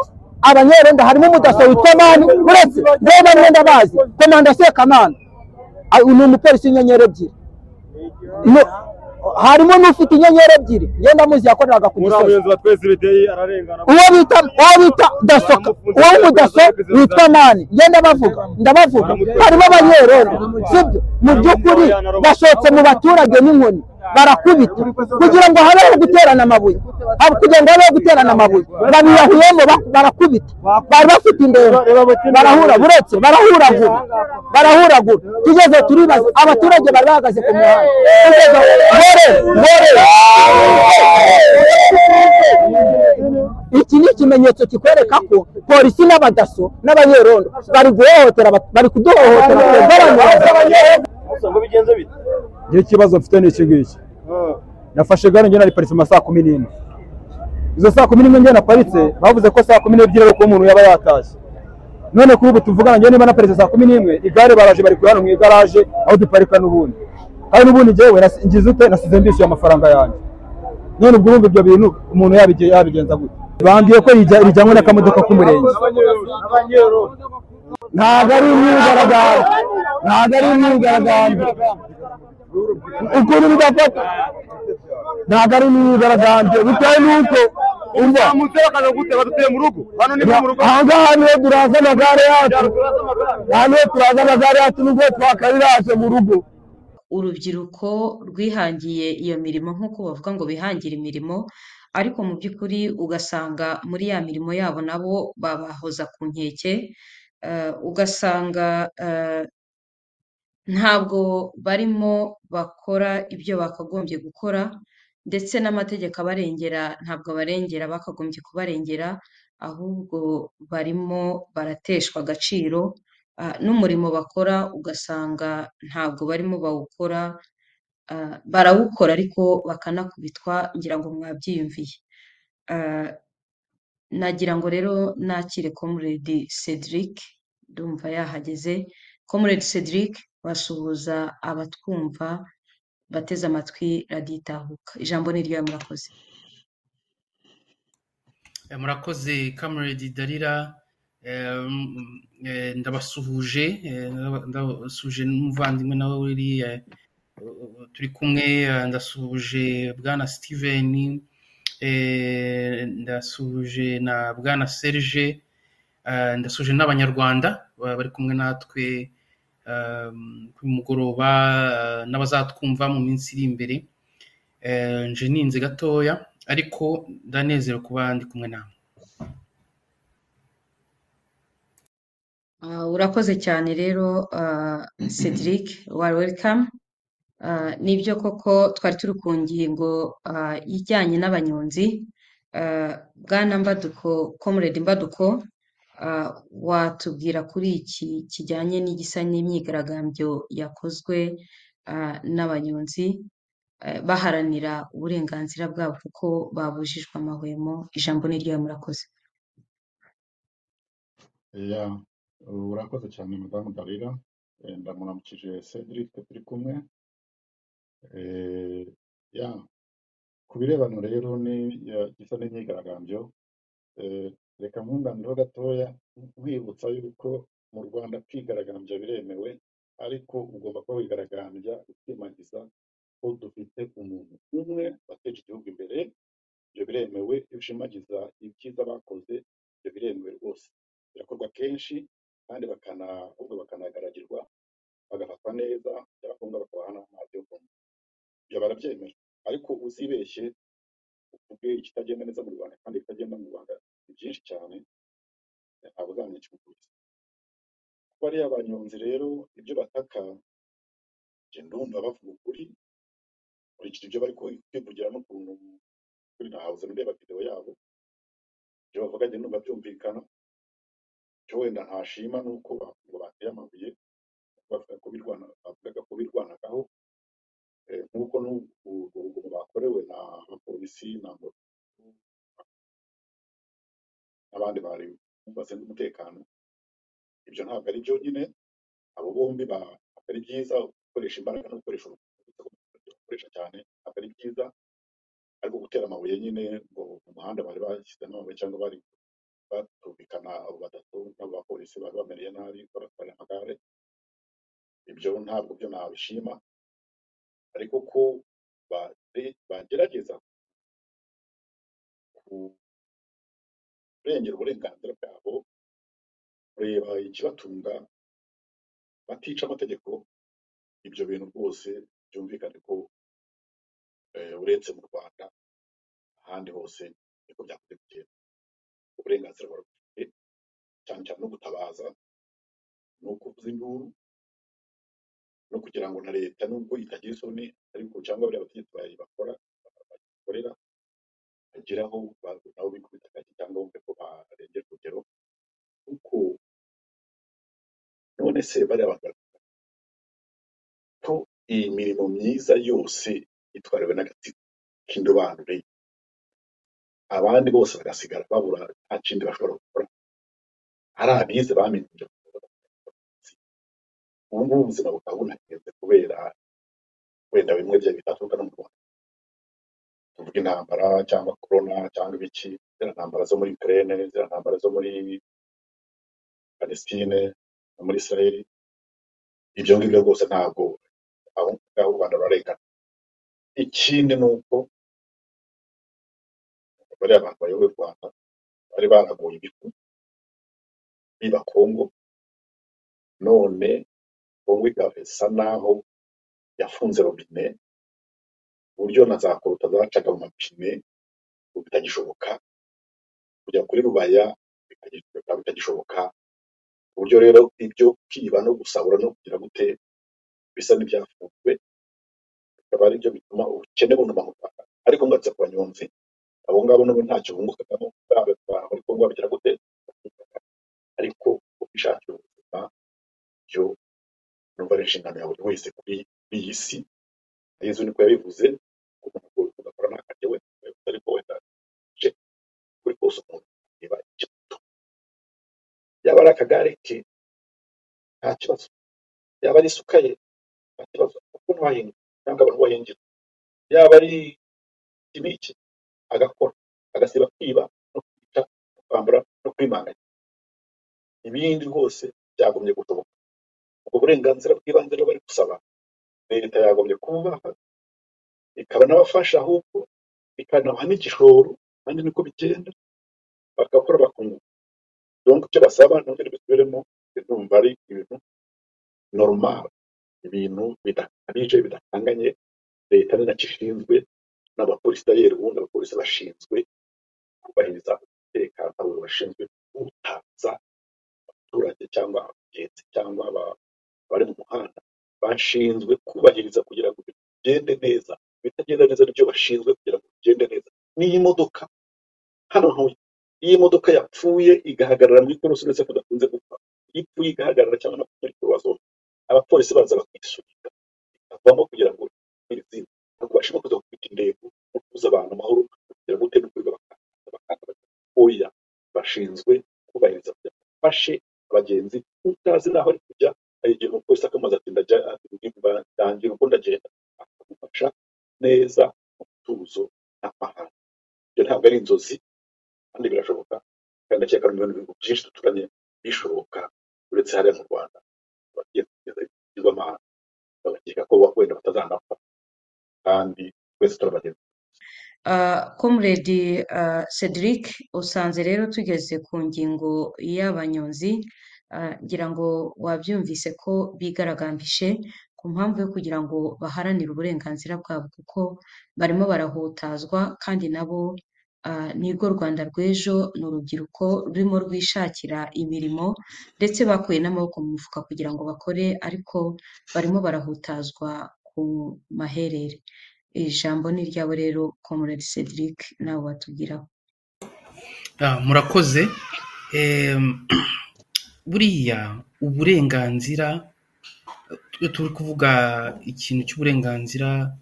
abanyerenda harimo umudaso witwa mani uretse reba mwenda bazi komanda sekamana ni umupolisi w'inyenyeri ebyiri No, harimo n'ufite inyenyeri ebyiri ngenda muzi yakoreraga ku muri abo gisozi bayobozi batweza ibideri ararengana uwo bita uwo bita dasoka uwo w'umudaso witwa nani ngenda bavuga ndabavuga harimo abanyerondo sibyo mu by'ukuri bashotse mu baturage n'inkoni barakubita kugira ngo habeho guterana amabuye hab- kugira ngo habeho guterana amabuye babiyahuyemo ba- barakubita bari bafite indembe barahura buretse barahuragura barahuragura tugeze turibaza abaturage bari bahagaze ku muhanda tugeze aho, ngore ngore iki ni ikimenyetso kikwereka ko polisi n'abadaso n'abanyerondo bari guhohotera abat- bari kuduhohotera gusa ngo bigenze bite ngewe ikibazo mfite ni iki ngiki nafashe gare ngena nariparitse mu ma saa kumi n'imwe izo saa kumi n'imwe ngena naparitse bavuze ko saa kumi n'ebyiri ari uko umuntu yaba yatashye none kuri ubu tuvugana ngewe niba naparitse saa kumi n'imwe igare baraje bari kurihano mu igaraje aho duparika n'ubundi kandi n'ubundi ngewe nas- ngize ute nasize ndishyuye amafaranga yanjye none ubwo urumva ibyo bintu umuntu yabige- yabigenza gute bambwiye ko rijya- rijyanywe n'akamodoka k'umurenge ntabwo ari imyigaragambyo ntabwo ari imyigaragambyo ukuri bigafata ntabwo ari imyigaragambyo bitewe n'uko umva akaza gute badutuye mu rugo hano ni mu rugo aha ngaha niho turaza amagare yacu aha niho turaza amagare yacu nubwo twakariraje mu rugo urubyiruko rwihangiye iyo mirimo nk'uko bavuga ngo bihangira imirimo ariko mu by'ukuri ugasanga muri ya mirimo yabo nabo babahoza ku nkeke eh, ugasanga eh, ntabwo barimo bakora ibyo bakagombye gukora ndetse n'amategeko abarengera ntabwo abarengera bakagombye kubarengera ahubwo barimo barateshwa agaciro ah, n'umurimo bakora ugasanga ntabwo barimo bawukora ah, barawukora ariko bakanakubitwa ngira ngo mwabyiyumviye Ah, nagira ngo rero nakire comrade Cedric ndumva yahageze comrade Cedric wasuhuza abatwumva bateze amatwi radiyo itahuka ijambo ni ryawe murakoze Eh, murakoze kamarade darira Eh, mm, eh, ndabasuhuje eh, ndaba- ndabasuhuje n'umuvandimwe nawe wiriya turi kumwe eh, ndasuhuje bwana steven eh, ndasuhuje na bwana serge eh, ndasuhuje n'abanyarwanda ba- bari kumwe natwe eh, kuri uyu mugoroba eh, n'abazatwumva mu minsi iri imbere Eh, nje ninze gatoya ariko ndanezerewe kuba ndi kumwe nawe Ah, urakoze cyane rero ah, Cedric wari welcome Ah, nibyo koko twari turi ku ngingo ah, ijyanye n'abanyonzi Ah, bwana Mbaduko comrade Mbaduko ah, watubwira kuri iki kijyanye n'igisa n'imyigaragambyo yakozwe ah, n'abanyonzi eh, baharanira uburenganzira bwabo kuko babujijwe amahwemo ijambo ni ryawe murakoze Eya, urakoze cyane madamu Dalila Eh, ndamuramukije Cedric turi kumwe Eh, ya ku birebano rero ni ya- gisa n'imyigaragambyo Eh, reka nkunganireho gatoya nkwibutsa yuko mu Rwanda kwigaragambya biremewe ariko ugomba kuba wigaragambya ukimagiza ko dufite umuntu umwe wateje igihugu imbere ibyo biremewe iyo ushimagiza ibyiza bakoze ibyo biremewe rwose birakorwa kenshi kandi bakana ahubwo bakanagaragirwa bagafatwa neza byaba ngombwa bakabaha n'amazi yo kunywa ibyo barabyemera ariko uzibeshye uvuge ikitagenda neza mu rwanda kandi ibitagenda mu rwanda ni byinshi cyane ntabwo uzamenya ikiguzi kuko ariya abanyonzi rero ibyo bataka njye ndumva bavuga ukuri nkurikije ibyo bari ku- kwivugira n'ukuntu kuri nahabuze ndeba videwo yabo ibyo bavuga njye ndumva byumvikana icyo wenda ntashima ni uko bavuga ngo bateye amabuye bavuga ko birwana bavugaga ko birwanagaho eh, nk'uko n'ubu urwo rugomo bakorewe na abapolisi na ngo- n'abandi bari bumvase n'umutekano ibyo ntabwo ari byo nyine abo bombi ba- ntabwo ari byiza gukoresha imbaraga no gukoresha urukundo gukoresha cyane ntabwo ari byiza ariko gutera amabuye nyine ngo mu muhanda bari bashyizemo amabuye cyangwa bari batumvikana abo batatu n'abo bapolisi bari bamereye nabi baratwara amagare ibyo ntabwo byo nabishima ariko ko bagerageza kurengera uburenganzira bwabo kureba ikibatunga batica amategeko ibyo bintu rwose byumvikane ko eh, uretse mu rwanda ahandi hose niko byakunze kugenda uburenganzira barabufite cyane cyane no gutabaza ni ukuvuza induru no kugira ngo na leta nubwo itagira isoni ariko cyangwa bariya bategetsi bayibakora bayikorera bagera aho ba- nabo bikubita agati cyangwa bumve ko barengera urugero kuko none se bariya bantu ko iyi mirimo myiza yose itwariwe n'agatsiko k'indobanure abandi bose bagasigara babura nta kindi bashobora gukora ari abize bamenye ibyo ubu ngubu ubuzima bukaba bunahenze kubera wenda bimwe bya bitaturuka no mu Rwanda tuvuga intambara cyangwa korona cyangwa ibiki ziriya ntambara zo muri Ukraine ziriya ntambara zo muri Palestine no muri Israel ibyo ngibyo rwose ntabwo aho ngaho u Rwanda rurarengana ikindi ni uko bariya bantu bayoboye u Rwanda bari baraguye ibihugu biba Kongo none Kongo igasa naho yafunze robine ku buryo na za koruta zacaga mu mapine ubu bitagishoboka kujya kuri rubaya bikagi- bikaba bitagishoboka ku buryo rero ibyo kwiba no gusahura no kugira gute bisa n'ibyafunzwe bikaba ari byo bituma ubukene bunuma mu Rwanda ariko ngarutse ku banyonzi abo ngabo nabo ntacyo bungukagamo baba batwara muri Kongo babigira gute ariko kwishakira ubuzima byo numva ari inshingano ya buri wese kuri kuri iyi si yezu niko yabivuze ko umuntu ugakora nta karya wenda yabivuze ariko wenda je kuri kose umuntu areba icyo yaba ari akagare ke nta kibazo yaba ari isuka ye nta kibazo kuko ntiwahinga cyangwa abantu bahingira yaba ari ikibiki agakora agasiba kwiba no kwica no kwambura no kwimanganya ibindi rwose byagumye gushoboka ubwo burenganzira bw'ibanze rero bari gusaba leta yagombye kububaha ikaba n'abafasha ahubwo ikanabaha n'igishoro kandi niko bigenda bagakora bakunguka donc icyo basaba nabyo ntibisubiremo ndumva ari ibintu normal ibintu bidakabije bidakanganye leta ni nacyo ishinzwe n'abapolisi dayeri ubundi abapolisi bashinzwe kubahiriza umutekano abo bashinzwe kuwutaza abaturage cyangwa abagenzi cyangwa aba- abari mu muhanda bashinzwe kubahiriza kugira ngo bigende neza ibitagenda neza nibyo bashinzwe kugira ngo bigende neza n'iyi modoka hano ntuye iyi modoka yapfuye igahagarara mu ikorosi uretse ko idakunze gupfa iyo ipfuye igahagarara cyangwa no muri kuruwazo abapolisi baza bakayisunika ikavamo kugira ngo izindi ntabwo bashobora kuza gufite intego no kubuza abantu amahoro kugira ngo utebe kwiga oya bashinzwe kubahiriza kugira ngo bafashe abagenzi utazi n'aho ari kujya hari igihe umupolisi akamaze ati ndajya ati ndangira uko ndagenda akamufasha neza mu mutuzo nta mahane ibyo ntabwo ari inzozi kandi birashoboka kandi ndakeka no mu bindi bihugu byinshi duturanye bishoboka uretse hariya mu rwanda abagiye kugeza ibigirwamahanga bagakeka ko wenda batazanapfa kandi twese turabagenzi komuredi cedric usanze rero tugeze ku ngingo y'abanyonzi ah, ngira ngo wabyumvise ko bigaragambije ku mpamvu yo kugira ngo baharanire uburenganzira bwabo kuko barimo barahutazwa kandi nabo ah, nirwo rwanda rw'ejo ni urubyiruko rurimo rwishakira imirimo ndetse bakuye n'amaboko mu mufuka kugira ngo bakore ariko barimo barahutazwa ku maherere ijambo ni iryabo rero comrade cedric nawe watubwiraho Ah, murakoze Em, buriya uburenganzira iyo turi kuvuga ikintu cy'uburenganzira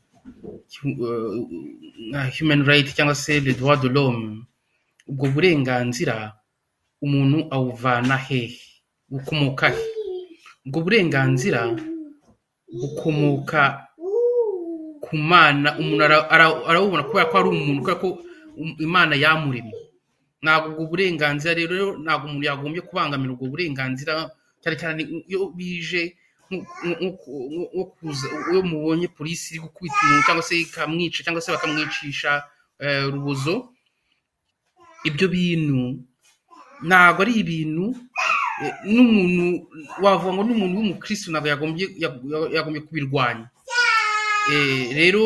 cy'u- eh, nka human right cyangwa se le droit de l'homme ubwo burenganzira umuntu awuvana hehe bukomoka he ubwo burenganzira bukomoka ku mana umuntu ara- ara- arawubona kubera ko ari umuntu kubera ko um- imana yamuremye ntabwo ubwo burenganzira rero ntabwo umuntu yagombye kubangamira ubwo burenganzira cyane cyane iyo bije nko kuza iyo mubonye polisi iri gukubita umuntu cyangwa se ikamwica cyangwa se bakamwicisha eh, urubozo ibyo bintu ntabwo ari ibintu eh, n'umuntu wavuga ngo n'umuntu w'umukirisitu ntabwo yagombye yag- yag- yagombye kubirwanya Eh, rero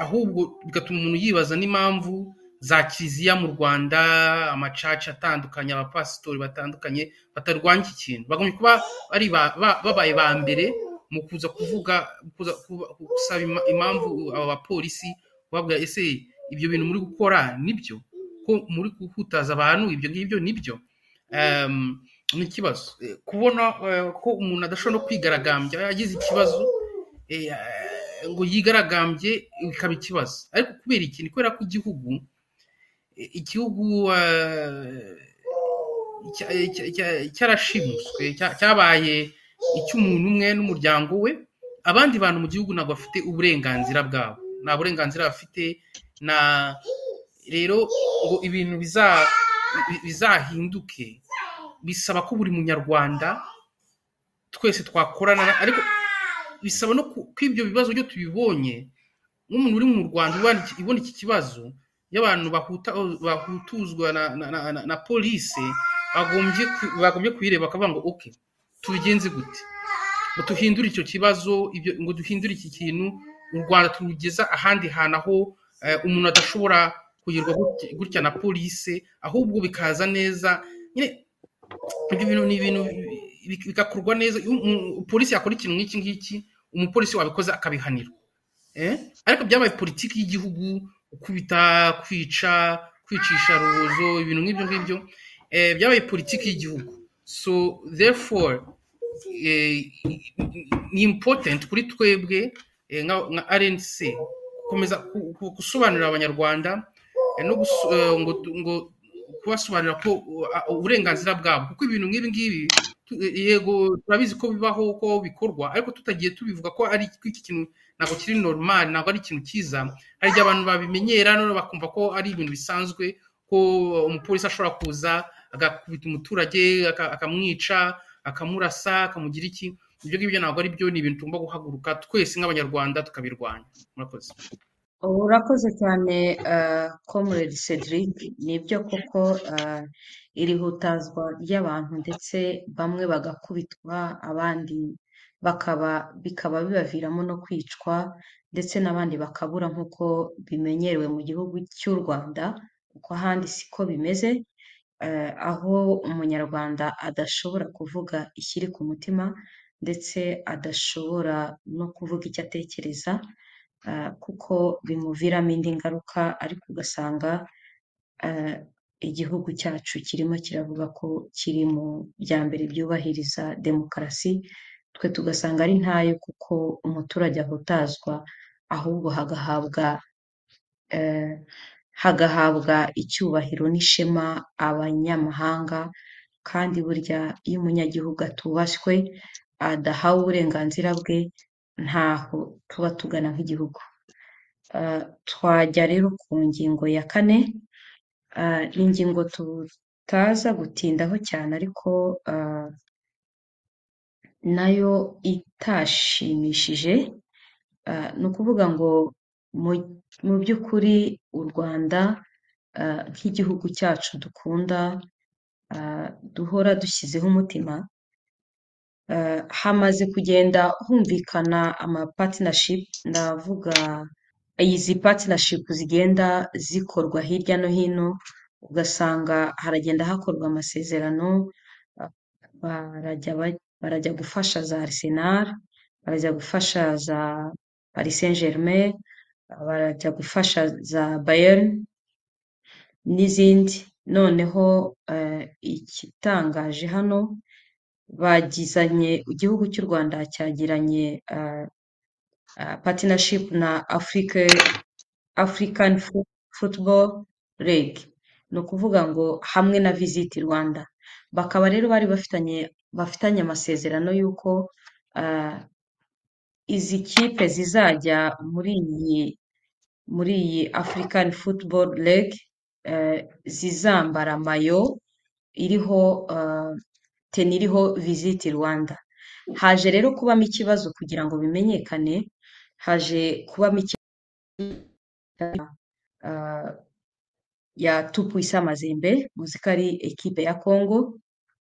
ahubwo bigatuma umuntu yibaza n'impamvu za kiliziya mu rwanda amacaca atandukanye abapasitori batandukanye batarwanya iki kintu bagombye kuba bari ba- ba- babaye ba mbere mu kuza kuvuga kuza kuba- gusaba ima- impamvu aba bapolisi babwira ese ibyo bintu muri gukora nibyo ko muri guhutaza abantu ibyo ngibyo nibyo Em, ni ikibazo Eh, kubona eh, ko umuntu adashobora no kwigaragambya yagize ikibazo eh, ngo yigaragambye bikaba ikibazo ariko kubera ikintu kubera ko igihugu eh, igihugu eh, cya- cya- cya- cyarashimuswe cya- cyabaye icy'umuntu umwe n'umuryango we abandi bantu mu gihugu ntabwo bafite uburenganzira bwabo nta burenganzira bafite na rero ngo ibintu biza- bi- bizahinduke bisaba ko buri munyarwanda twese twakorana ariko bisaba no ku- ko ibyo bibazo byo tubibonye nk'umuntu uri mu rwanda ubona iki- ibona iki kibazo y'abantu bahuta- bahutuzwa na, na, na, na, na polisi bagombye ku- bagombye kuyireba bakavuga ngo ok tubigenze gute ngo duhindure icyo kibazo ibyo ngo duhindure iki kintu u rwanda turugeza ahandi hantu aho eh, umuntu adashobora kugirwa gutya- gutya na polisi ahubwo bikaza neza nyine ibyo bintu ni ibintu bi- bigakorwa neza Iyo umu- polisi yakora ikintu nk'iki ngiki umupolisi wabikoze akabihanirwa Eh? ariko byabaye politiki y'igihugu gukubita kwica kwicisha rubozo ibintu nk'ibyo ngibyo eh, byabaye politiki y'igihugu so therefore eh, ni important kuri twebwe eh, nka nka rnc gukomeza ku- ku- gusobanurira abanyarwanda eh, no guso- eh, ngo ngo kubasobanurira ko uh, uh, uburenganzira bwabo kuko ibintu nk'ibi ngibi tu- eh, yego turabizi ko bibaho ko bikorwa ariko tutagiye tubivuga ko ari ko iki kintu ntabwo kiri normal ntabwo ari ikintu cyiza hari igihe abantu babimenyera none bakumva ko ari ibintu bisanzwe ko umupolisi ashobora kuza agakubita umuturage aka- akamwica akamurasa akamugira iki ibyo ngibyo ntabwo ari byo ni ibintu tugomba guhaguruka twese nk'abanyarwanda tukabirwanya murakoze ubu urakoze cyane ah, comrade cedric nibyo koko ah, iri hutazwa ry'abantu ndetse bamwe bagakubitwa abandi bakaba bikaba bibaviramo no kwicwa ndetse n'abandi bakabura nk'uko bimenyerewe mu gihugu cy'u rwanda kuko ahandi siko bimeze eh, aho umunyarwanda adashobora kuvuga ikiri ku mutima ndetse adashobora no kuvuga icyo atekereza eh, kuko bimuviramo indi ngaruka ariko ugasanga eh, igihugu cyacu kirimo kiravuga ko kiri mu bya mbere byubahiriza demokarasi twe tugasanga ari ntayo kuko umuturage ahutazwa ahubwo hagahabwa eh, hagahabwa icyubahiro n'ishema abanyamahanga kandi burya iyo umunyagihugu atubashywe adahawe uburenganzira bwe ntaho tuba tugana nk'igihugu Eh, twajya rero ku ngingo ya kane eh, ni ingingo tutaza gutindaho cyane ariko eh, nayo itashimishije Ah, ni ukuvuga ngo mu- mu by'ukuri u rwanda ah, nk'igihugu cyacu dukunda ah, duhora dushyizeho umutima ah, hamaze kugenda humvikana amapatinashipu ndavuga izi patinashipu zigenda zikorwa hirya no hino ugasanga haragenda hakorwa amasezerano ah, barajya ba- barajya gufasha za arisenali barajya gufasha za Paris Saint Germain barajya gufasha za Bayern n'izindi noneho eh, ikitangaje hano bagizanye igihugu cy'u Rwanda cyagiranye eh, eh, partnership na Afrique African Fo- Football League ni ukuvuga ngo hamwe na Visit Rwanda bakaba rero bari bafitanye bafitanye amasezerano y'uko eh, izi kipe zizajya muri iyi muri iyi African Football League eh, zizambara mayo iriho eh, teni iriho Visit Rwanda haje rero kubamo ikibazo kugira ngo bimenyekane haje kubamo ikibazo ah, ya tupu isa mazembe muzikari ekipe ya kongo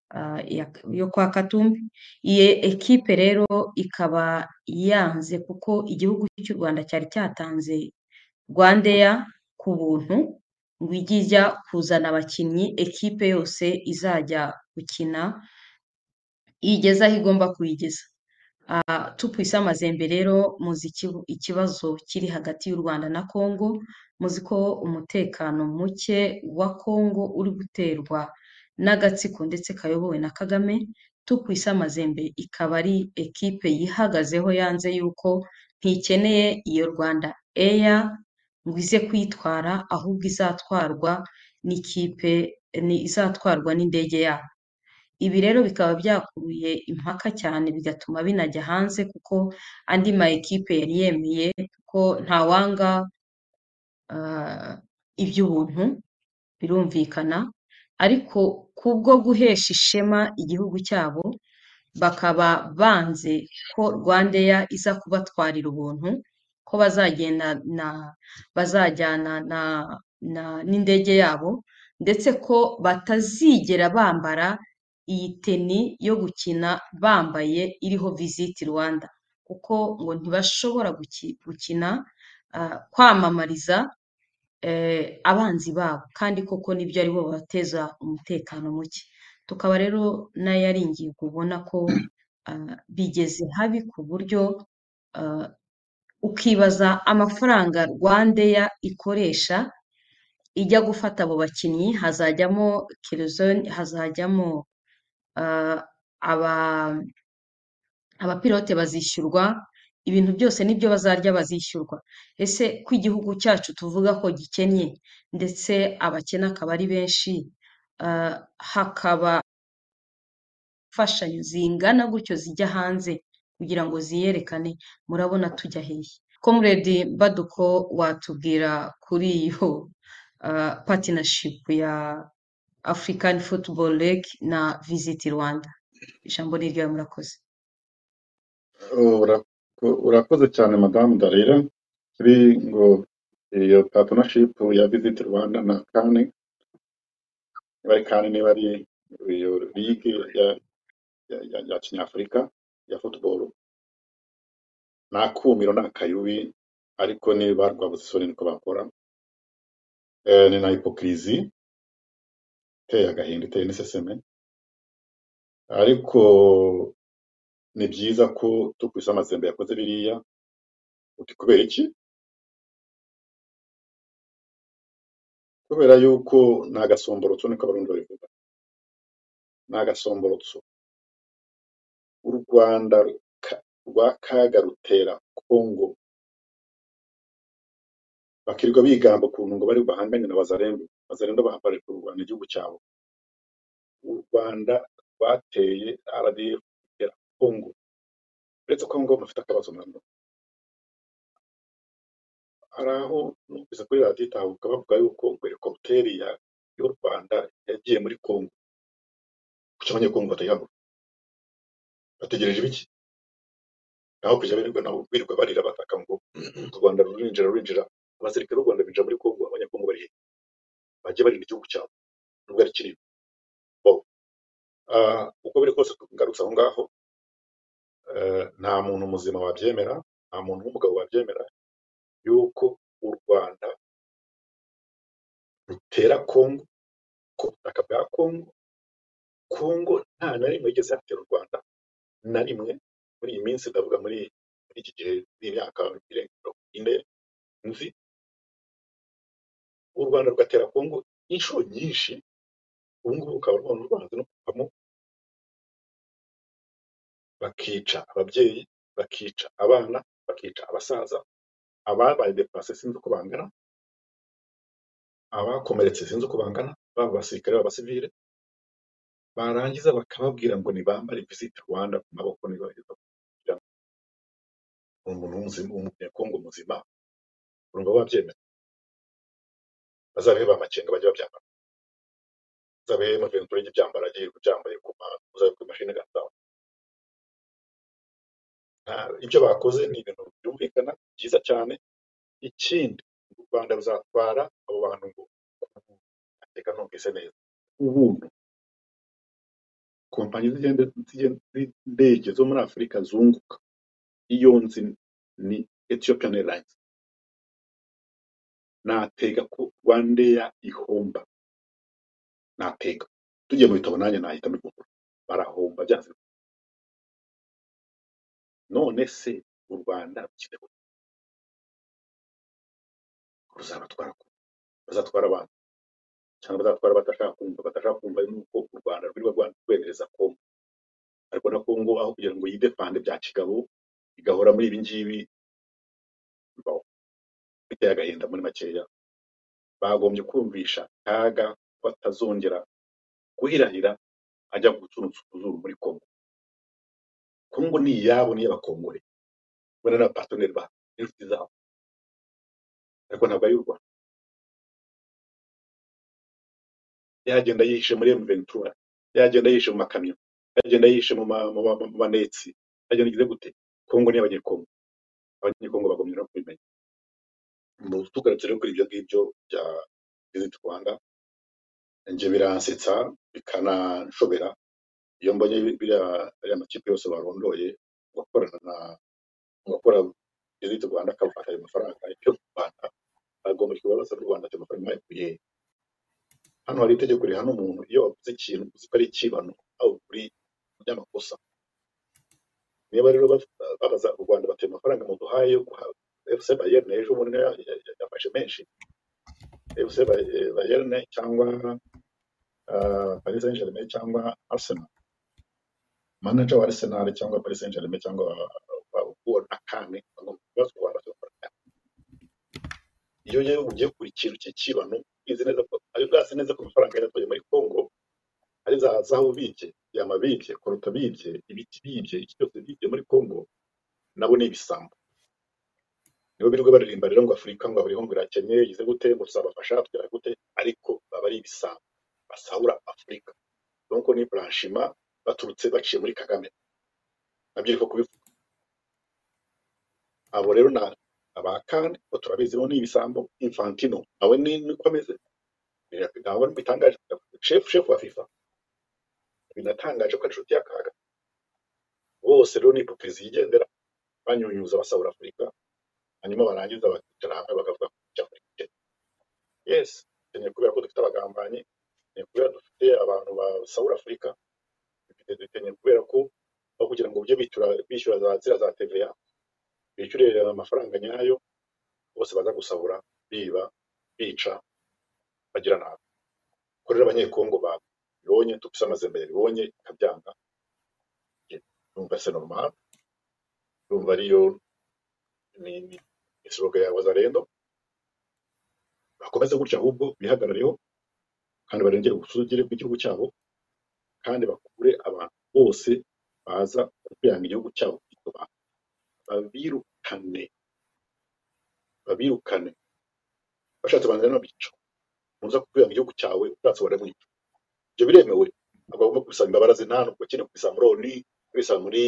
ah, ya- yo kwa katumbi iyi ekipe rero ikaba yanze kuko igihugu cy'u rwanda cyari cyatanze rwandeya ku buntu ngo ijye ijya kuzana abakinnyi ekipe yose izajya gukina igeza aho igomba kuyigeza Ah, tupu isa amazembe rero muzi ikibu- ikibazo kiri hagati y'u rwanda na kongo muzi ko umutekano muke wa kongo uri guterwa n'agatsiko ndetse kayobowe na kagame tupu isa amazembe ikaba ari ekipe yihagazeho yanze yuko ntikeneye iyo rwanda eya ngo ize kuyitwara ahubwo izatwarwa n'ikipe ni- izatwarwa n'indege yabo ibi rero bikaba byakuruye impaka cyane bigatuma binajya hanze kuko andi ma ekipe yari yemeye ko ntawanga ah, iby'ubuntu birumvikana ariko kubwo guhesha ishema igihugu cyabo bakaba banze ko rwandeya iza kubatwarira ubuntu ko bazagenda na bazajyana na na- n'indege yabo ndetse ko batazigera bambara iyi teni yo gukina bambaye iriho visit Rwanda kuko ngo ntibashobora guki- gukina ah, kwamamariza eh, abanzi babo kandi koko nibyo aribo bateza umutekano muke tukaba rero nayo ari ingingo ubona ko ah, bigeze habi ku buryo ah, ukibaza amafaranga rwandeya ikoresha ijya gufata abo bakinnyi hazajyamo kerozoni hazajyamo ah, aba abapilote bazishyurwa ibintu byose n'ibyo bazarya bazishyurwa ese ko igihugu cyacu tuvuga ko gikennye ndetse abakene akaba ari benshi ah, hakaba imfashanyo zingana gutyo zijya hanze kugira ngo ziyerekane murabona tujya hehe comrade baduko watubwira kuri iyo ah, partnership ya african football league na visit rwanda ijambo ni ryawe murakoze Ura- urakoze cyane madamu darira kuri ngo iyo partnership ya visit rwanda na kane bari kane niba ari iyo ligue ya, ya, ya, ya kinyafurika ya football ni akumiro ni akayubi ariko ni ba rwabuze isoni niko bakora Eh, ni na hipokirizi iteye agahinda iteye n'iseseme ariko ni byiza ko tukwisa amazembe yakoze biriya uti kubera iki kubera yuko ni agasomborotso niko abarundi babivuga ni agasomborotso u rwanda ruka- rwa kaga rutera kongo bakirirwa bigamba ukuntu ngo bari bahanganye na bazarendo bazarendo bari kurwana igihugu cyabo u rwanda rwateye rdf rutera kongo uretse ko ngo bafite akabazo nabwo hari aho numvise kuri radiyo itahuka bavuga yuko ngo helikopiteri ya- y'u rwanda yagiye muri kongo kuki abanyekongo batayabura bategereje ibiki naho kujya birirwa nabo birirwa barira bataka ngo u rwanda rurinjira rurinjira abasirikare b'u rwanda binjira muri kongo abanyekongo bari hehe bajye barinda igihugu cyabo nubwo ari kinini bo ah, uko biri kose ngarutse aho ngaho eh, nta muntu muzima wabyemera nta muntu w'umugabo wabyemera yuko u rwanda rutera kongo ku butaka bwa kongo kongo nta na rimwe igeze yatera u rwanda na rimwe muri iyi minsi ndavuga muri muri iki gihe n'imyaka irenga ine nzi u rwanda rugatera kongo inshuro nyinshi ubu ngubu ukaba rubona rwanze no kuvamo bakica ababyeyi bakica abana bakica abasaza ababaye depurase sinzi uko bangana abakomeretse sinzi uko bangana baba abasirikare baba abasivile barangiza bakababwira ngo nibambare visit rwanda ku maboko niba kugira ngo umuntu w'umuzima w'umunyekongo muzima urumva babyemera bazabehe bamakenga bajye babyambara bazabehe maventura ijye ibyambara agiye kubyambaye ku ma- uzabe ku mashini gataha nta- ibyo bakoze ni ibintu byumvikana byiza cyane ikindi u rwanda ruzatwara abo bantu ngo reka numvise neza ubuntu kompanyi z'ingendo z'indege zo muri afurika zunguka iyo nzi ni ethiopian airlines natega ko rwandeya ihomba natega tugiye mu bitabo nanjye nahita mbigura barahomba byanze bikunze. none se u rwanda rukiri kumwe, ruzabatwara ku bazatwara abantu cyangwa bazatwara badashaka kumva badashaka kumva nuko u rwanda rwirirwa rwanda rwemereza kongo ariko na kongo aho kugira ngo yidepande bya kigabo igahora muri ibi ngibi bibaho biteye agahinda muri makeya bagombye kumvisha kaga ko atazongera guhirahira ajya gutunutsa utuzuru muri kongo kongo ni iyabo ni iy'abakongore bona ni abapatoneri ba n'inshuti zabo ariko ntabwo ari iy'u rwanda yagenda yihishe muri mventura yagenda yihishe mu makamyo yagenda yihishe mu ma- mu ma- mu manetsi yagenda igize gute kongo ni abanyekongo abanyekongo bagomye no kubimenya Mu tugarutse rero kuri ibyo ngibyo bya visit rwanda njye biransetsa bikananshobera iyo mbonye biriya ariya makipe yose barondoye bakorana na abakora visit rwanda akabafata ayo mafaranga yo mu rwanda bagomba kubabaza n'u rwanda ayo mafaranga bakuye he? hano hari itegeko rihana umuntu iyo wavuze ikintu uzi ko ari ikibano aho uri by'amakosa niba rero baf- babaza u rwanda bateye amafaranga muduhaye yo guha fc bayerne ejo bundi niyo ya- ya- yafashe menshi fc Bay- bayerne cyangwa ah, paris saint germain cyangwa arsenal manager wa arsenal cyangwa paris saint germain cyangwa uwo akane bagomba kubaza u rwanda bateye amafaranga iyo rero ugiye kuri ikintu cy'ikibano uzi neza ko ayo uzi neza ko amafaranga yatoye muri congo ari za zahabu bibye yama bibye koruta bibye ibiti bibye iki cyose bibye muri congo nabo ni ibisambo nibo birirwa baririmba rero ngo afurika ngo aburiho ngo irakennye igize gute ngo tuzabafasha tugera gute ariko baba ari ibisambo basahura afurika donc ni blanchiment baturutse baciye muri kagame nabyo ariko kubivuga abo rero na abakane bo turabizi bo ni ibisambo infantino nawe ni niko ameze Bira- ntabwo bitangaje chef chef wa fifa binatangaje ko ari inshuti y'akaga bose rero ni hipokrizi yigendera banyunyuza basahura afurika hanyuma barangiza bakicara hamwe bakavuga ko icyo afurika ikennye yes ikennye kubera ko dufite abagambanyi ni kubera dufite abantu ba sawuri afurika dufite dukeneye kubera ko aho kugira ngo ujye bitura bishyura za zira za TVA bishyure amafaranga nyayo bose baza gusahura biba bica bagira nabi ko rero abanyekongo babibonye tupise amazembe yabibonye ikabyanga yumva se normal yumva ariyo ni ni ni slogan ya wazalendo bakomeze gutya ahubwo bihagarareho kandi barengere ubusugire bw'igihugu cyabo kandi bakure abantu bose baza kubyanga igihugu cyabo kwituma babirukane babirukane bashatse banza n'abica muza kukwiranga igihugu cyawe ushatse baramwica ibyo biremewe ntabwo bagomba kubisaba imbabazi nta nubwo bakene kubisaba muri oni kubisaba muri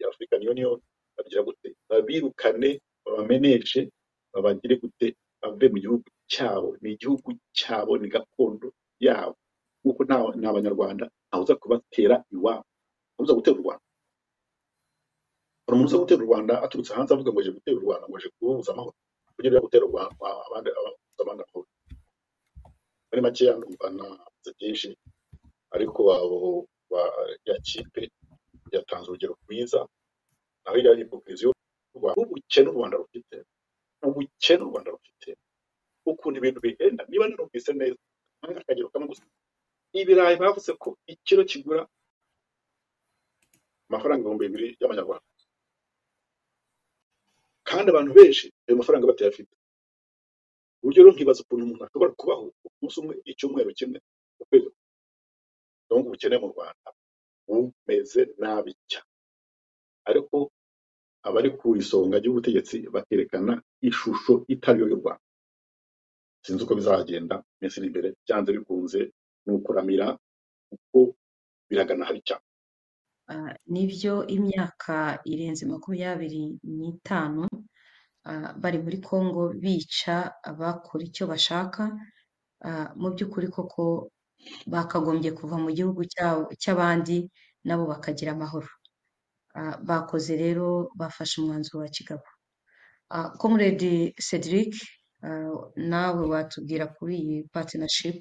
afurikani union babigira gute babirukane babameneshe babagire gute bave mu gihugu cyabo ni igihugu cyabo ni gakondo yabo nkuko nta nta banyarwanda ntawuza kubatera iwabo ntawuza gutera u rwanda hari umuntu uza gutera u rwanda aturutse hanze avuga ngo aje gutera u rwanda ngo aje kububuza amahoro kugira ngo gutera u rwanda abandi ababuza abandi amahoro muri makeya numva navuze byinshi ariko abo ba ya kipe yatanze urugero rwiza naho iriya hipokirizi y'u Rwanda n'ubukene u Rwanda rufite ubukene u Rwanda rufite ukuntu ibintu bihenda niba narumvise neza nanga akagero kamwe gusa ibirayi bavuze ko ikiro kigura amafaranga ibihumbi bibiri y'amanyarwanda kandi abantu benshi ayo mafaranga batayafite uburyo rero nkibaza ukuntu umuntu ashobora kubaho umunsi umwe icyumweru kimwe ukwezi kumwe. donc ubukene mu Rwanda bumeze nabi cyane ariko abari ku isonga ry'ubutegetsi bakerekana ishusho itari yo y'u Rwanda sinzi uko bizagenda mu minsi iri imbere byanze bikunze ni ukuramira kuko biraganahari cyane Ah, nibyo imyaka irenze makumyabiri n'itanu ah, bari muri Kongo bica abakora icyo bashaka ah, mu by'ukuri koko bakagombye kuva mu gihugu cyabo cy'abandi nabo bakagira amahoro Ah, bakoze rero bafashe umwanzuro wa Kigabo Ah, Comrade Cedric ah, nawe watubwira kuri iyi partnership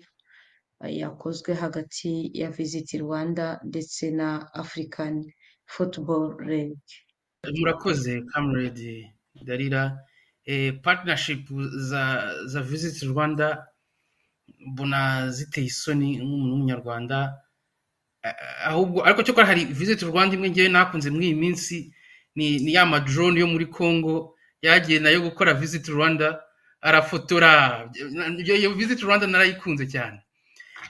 ah, yakozwe hagati ya Visit Rwanda ndetse na African Football League murakoze kameredi darira Eh, partnership za za visit rwanda mbona ziteye isoni nk'umuntu w'umunyarwanda Ah, ahubwo ariko cyakora hari visit rwanda imwe ngewe nakunze muri iyi minsi ni ni ya madrone yo muri congo yagiye nayo gukora visit rwanda arafotora iyo iyo visit rwanda narayikunze cyane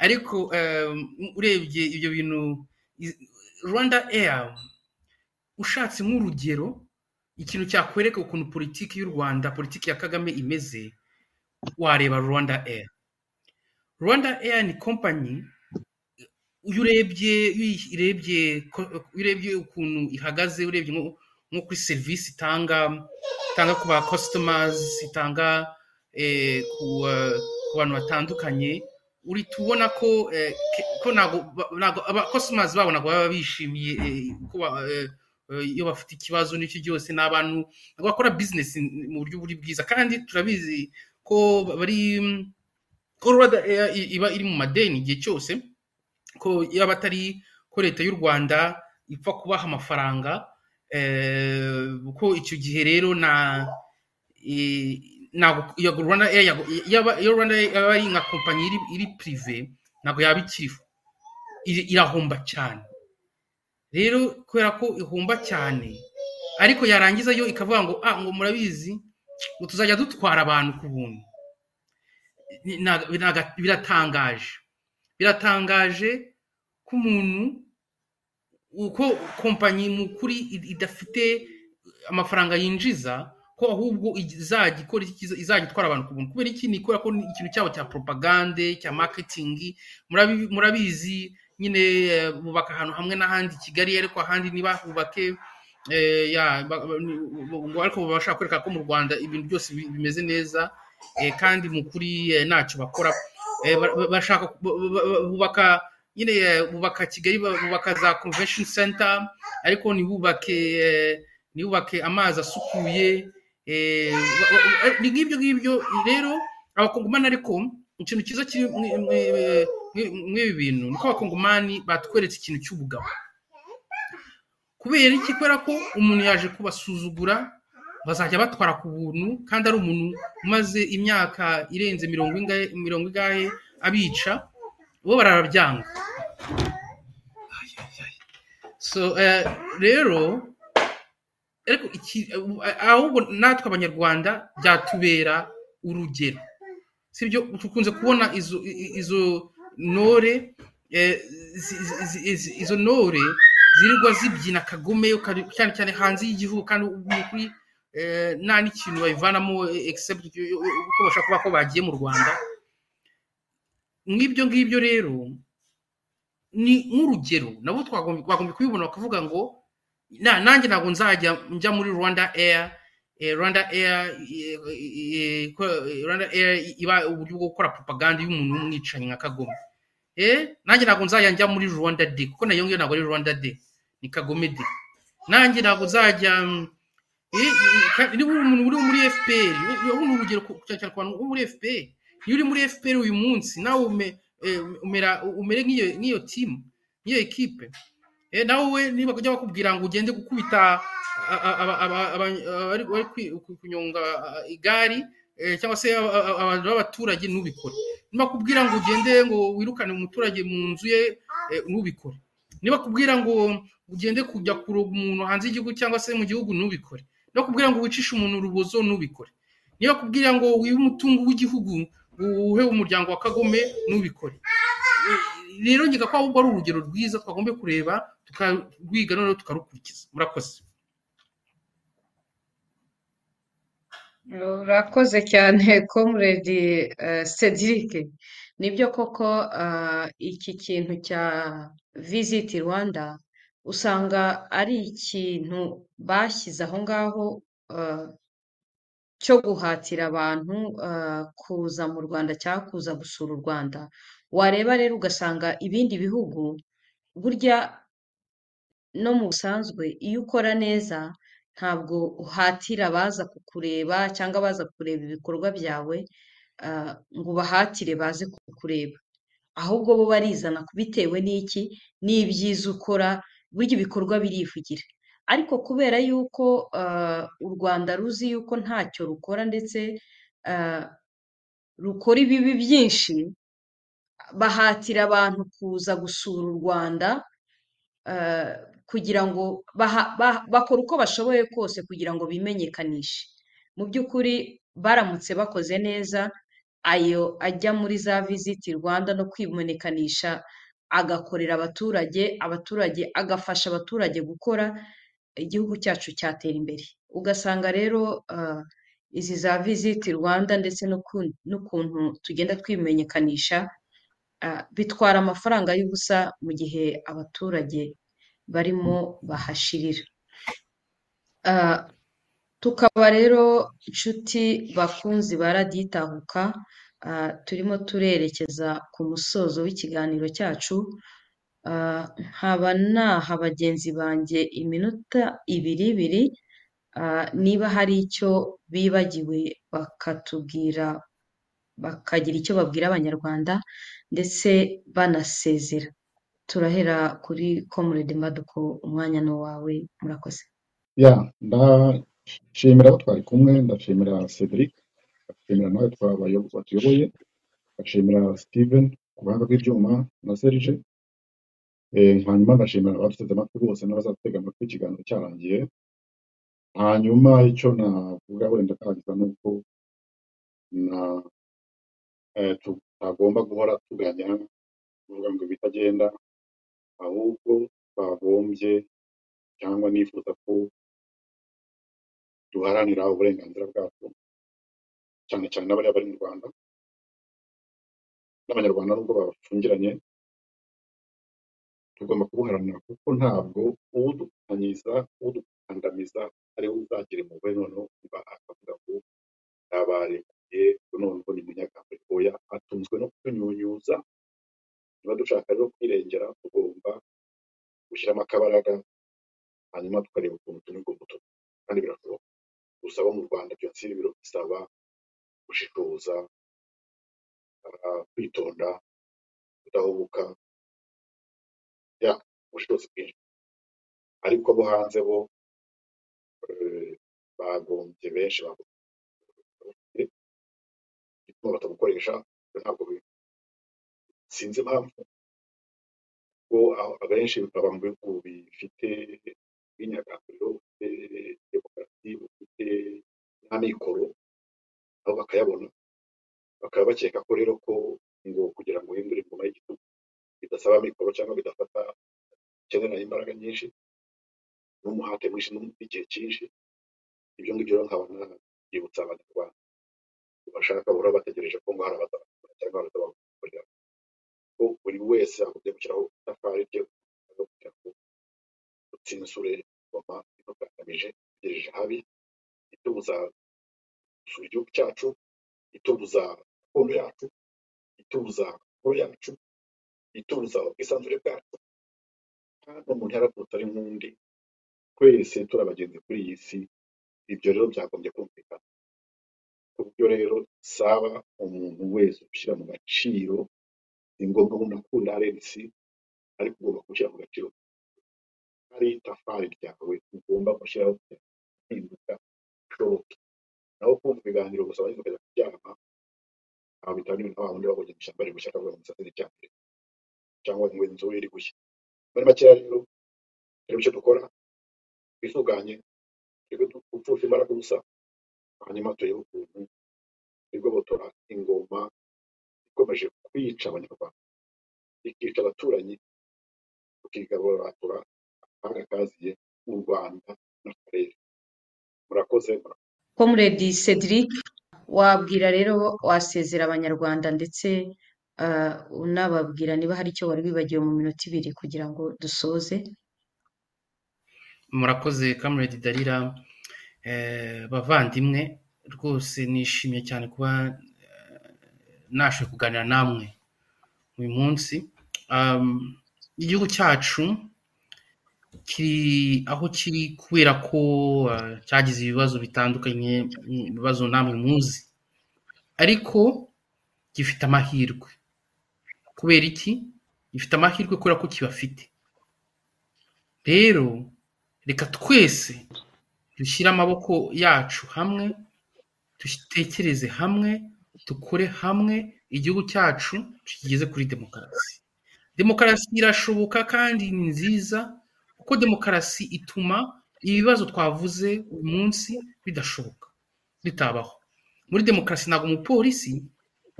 ariko eh, urebye ibyo bintu i- rwanda air ushatse nk'urugero ikintu cyakwereka ukuntu politiki y'u rwanda politiki ya kagame imeze wareba rwanda air rwanda air ni kompanyi iyo urebye iyo uyirebye ko- iyo urebye ukuntu ihagaze urebye nko nko kuri serivisi itanga itanga ku ba customers itanga eh, ku eh, ku bantu batandukanye uhita ubona ko eh, ke- ko ntabwo ba- ntabwo aba customers babo ntabwo baba bishimiye eh, ko ba- eh, eh, iyo bafite ikibazo n'icyo cyose ni abantu ntabwo bakora business mu buryo buri bwiza kandi turabizi ko bari ko rwanda Air i- iba iri mu madeni igihe cyose ko yaba atari ko leta y'u rwanda ipfa kubaha amafaranga eh, ko icyo gihe rero na eh, ntabwo iyo rwanda Air yago- yaba- iyo rwanda Air yaba ari nka kompanyi iri iri pirive ntabwo yaba ikiriho Iri- irahomba cyane rero kubera ko ihomba cyane ariko yarangiza yo ikavuga ngo ah ngo murabizi ngo tuzajya dutwara abantu ku buntu Ni- na- binaga- biratangaje biratangaje ko umuntu uko kompanyi mu kuri i- idafite amafaranga yinjiza ko ahubwo izajya ikora iki? izajya itwara abantu ku buntu kubera iki ni kubera ko ni ikintu cyabo cya propagande cya marketing Murabi- murabizi nyine eh, bubaka ahantu hamwe n'ahandi i kigali ariko ahandi ntibahubake eh, ya ba- ba- ni- bu- ngo ariko babasha kwereka ko mu rwanda ibintu byose bi- bimeze neza eh, kandi mu kuri eh, ntacyo bakora Eh, ba- ba- bashaka bu- bu- bu- bubaka nyine eh, bubaka kigali ba- bubaka za convention center ariko ntibubake eh, ntibubake amazi asukuye eh, ba- ba- ba- ni nk'ibyo ngibyo rero abakongomani ariko ikintu cyiza kiri muri- muri- muri- muri ibi bintu ni ko abakongomani batweretse ikintu cy'ubugabo kubera iki kubera ko umuntu yaje kubasuzugura bazajya batwara ku buntu kandi ari umuntu umaze imyaka irenze mirongo ingahe mirongo ingahe abica bo barabyanga so eh, rero ariko iki ahubwo natwe abanyarwanda byatubera urugero sibyo dukunze kubona izo i- izo ntore eh, zi- zi- zi- zi- izo ntore zirirwa zibyina kagome kari- cyane cyane hanze y'igihugu kandi ukuri nta n'ikintu bayivanamo eh, except yo- yo- yo- ko bashobora kuba ko bagiye mu rwanda mw'ibyo ngibyo rero ni nk'urugero nabo twagombye twagombye kubibona bakavuga ngo na- nanjye ntabwo nzajya njya muri rwanda air eh, rwanda air eh, eh, ko- eh, rwanda air iba uburyo bwo gukora propaganda y'umuntu w'umwicanyi nka kagome eh nanjye ntabwo nzajya njya muri rwanda day kuko nayo ngiyo ntabwo ari rwanda day ni kagome day nanjye ntabwo nzajya mm, eh, eh, ka- niba uri umuntu uri muri fpr ubu ni urugero ku- cyane cyane ku bantu bo muri fpr iyo uri muri fpr uyu munsi nawe ume- eh, umera- umere nk'iyo nk'iyo timu nk'iyo ekipe Eh, nawe niba kujya bakubwira ngo ugende gukubita a- a- aba- aba- aba- abari bari kwi- ku- kunyonga a- igari eh, cyangwa se a- a- abantu b'abaturage ntubikore niba bakubwira ngo ugende ngo wirukane umuturage mu nzu ye eh, ntubikore niba bakubwira ngo ugende kujya kuroga umuntu hanze y'igihugu cyangwa se mu gihugu ntubikore niba bakubwira ngo wicishe umuntu urubozo ntubikore niba bakubwira ngo wibe umutungo w'igihugu uwuhe umuryango wa kagome ntubikore rero ngiga ko ahubwo ari urugero rwiza twagomba kureba tukarwiga noneho tukarukurikiza murakoze urakoze cyane comrade eh, Cedric nibyo koko ah, iki kintu cya visit Rwanda usanga ari ikintu bashyize aho ngaho ah, cyo guhatira abantu ah, kuza mu Rwanda cyangwa kuza gusura u Rwanda wareba rero ugasanga ibindi bihugu burya no mu busanzwe iyo ukora neza ntabwo uhatira abaza kukureba cyangwa abaza kureba ibikorwa byawe ah, ngo ubahatire baze kukureba ahubwo bo barizana bitewe n'iki n'ibyiza ukora burya ibikorwa birivugira ariko kubera yuko ah, u Rwanda ruzi yuko ntacyo rukora ndetse ah, rukora ibibi byinshi bahatira abantu kuza gusura u Rwanda eh, kugira ngo baha- ba- bakora uko bashoboye kose kugira ngo bimenyekanishe mu by'ukuri baramutse bakoze neza ayo ajya muri za visiti Rwanda no kwimenyekanisha agakorera abaturage abaturage agafasha abaturage gukora igihugu cyacu cyatera imbere ugasanga rero eh, izi za visiti Rwanda ndetse n'uku- n'ukuntu tugenda twimenyekanisha ah, bitwara amafaranga y'ubusa mu gihe abaturage barimo bahashirira Ah, tukaba rero inshuti bakunzi ba raditahuka turimo turerekeza ku musozo w'ikiganiro cyacu Ah, nkaba naha bagenzi banjye iminota ibiri ibiri ah, niba hari icyo bibagiwe bakatubwira bakagira icyo babwira abanyarwanda ndetse banasezera turahera kuri comrade maduko umwanya ni uwawe murakoze ya ndashimira abo twari kumwe ndashimira cedric ndashimira nawe twabayo- watuyoboye ndashimira steven ku buhanga bw'ibyuma na serge Eh, hanyuma ndashimira abaduteze amatwi bose n'abazatega amatwi ikiganiro cyarangiye hanyuma icyo navuga wenda karangiza ni uko na eh, tu- ntagomba guhora tuganya kuvuga ngo ibitagenda ahubwo twagombye cyangwa nifuza ko duharanira uburenganzira bwacu cyane cyane n'abariya bari mu rwanda n'abanyarwanda nubwo babacungiranye tugomba kubuharanira kuko ntabwo udukandamiza udukandamiza ariwe uzagira impuhwe noneho kuba akavuga ngo yabarekuye none ubu ni munyakambwe oya atunzwe no kutunyunyuza niba dushaka rero kwirengera tugomba gushyiramo akabaraga hanyuma tukareba ukuntu turi guto kandi birashoboka gusa abo mu rwanda byose ibi biro bisaba gushishoza ah, kwitonda kudahubuka ya ubushobozi bwinshi ariko abo hanze bo eh, bagombye benshi bagombye gituma batabukoresha ibyo ntabwo bi- sinzi impamvu ko aho- abenshi baba mu bihugu bifite imyidagaduro bifite demokarasi bifite n'amikoro nabo bakayabona bakaba bakeka ko rero ko ngo kugira ngo uhindure ingoma y'igitugu bidasaba amikoro cyangwa bidafata bikenera imbaraga nyinshi n'umuhate mwinshi n'um- n'igihe cyinshi ibyo ngibyo rero nkabona byibutsa abanyarwanda bashaka bahora bategereje ko ngo hari abazabakora cyangwa hari abazabakorera ko buri wese akunze gushyiraho itafari rye kugira ngo utsinsure ingoma imugamije itegereje habi itubuza gusura igihugu cyacu itubuza gakondo yacu itubuza amakuru yacu itubuza ubwisanzure bwacu kandi umuntu yaravutse ari nk'undi twese turi abagenzi kuri iyi si ibyo rero byagombye kumvikana ku buryo rero saba umuntu wese ushyira mu gaciro ni ngombwa umuntu akunda rnc ariko ugomba gushyira mu gaciro hari itafari ryawe ugomba gushyiraho kugira ngo impinduka ishoboke naho kumva ibiganiro gusa abagize ukajya kuryama ntabwo bitaba n'ibintu nka wa wundi wabonye mu ishyamba ari gushya akavuga ngo musatsi n'icyambere cyangwa ngo inzu iri gushya muri makeya rero reba icyo dukora twifunganye twebwe dupfusha imbaraga ubusa hanyuma turebe ukuntu igobotora ingoma ikomeje kwica abanyarwanda ikica abaturanyi tukigaboratura amahanga kaziye u rwanda n'akarere murakoze murakoze comrade cedric wabwira rero wasezera abanyarwanda ndetse ah, unababwira niba hari icyo wari wibagiwe mu minota ibiri kugira ngo dusoze murakoze kameredi darira bavandimwe rwose nishimiye cyane kuba nashe kuganira namwe uyu munsi igihugu cyacu kiri aho kiri kubera ko uh, cyagize ibibazo bitandukanye ibibazo namwe muzi ariko gifite amahirwe kubera iki gifite amahirwe kubera ko kibafite rero reka twese dushyire amaboko yacu hamwe dutekereze hamwe dukore hamwe igihugu cyacu kigeze kuri demokarasi demokarasi irashoboka kandi ni nziza kuko demokarasi ituma ibibazo twavuze uyu munsi bidashoboka bitabaho muri demokarasi ntabwo umupolisi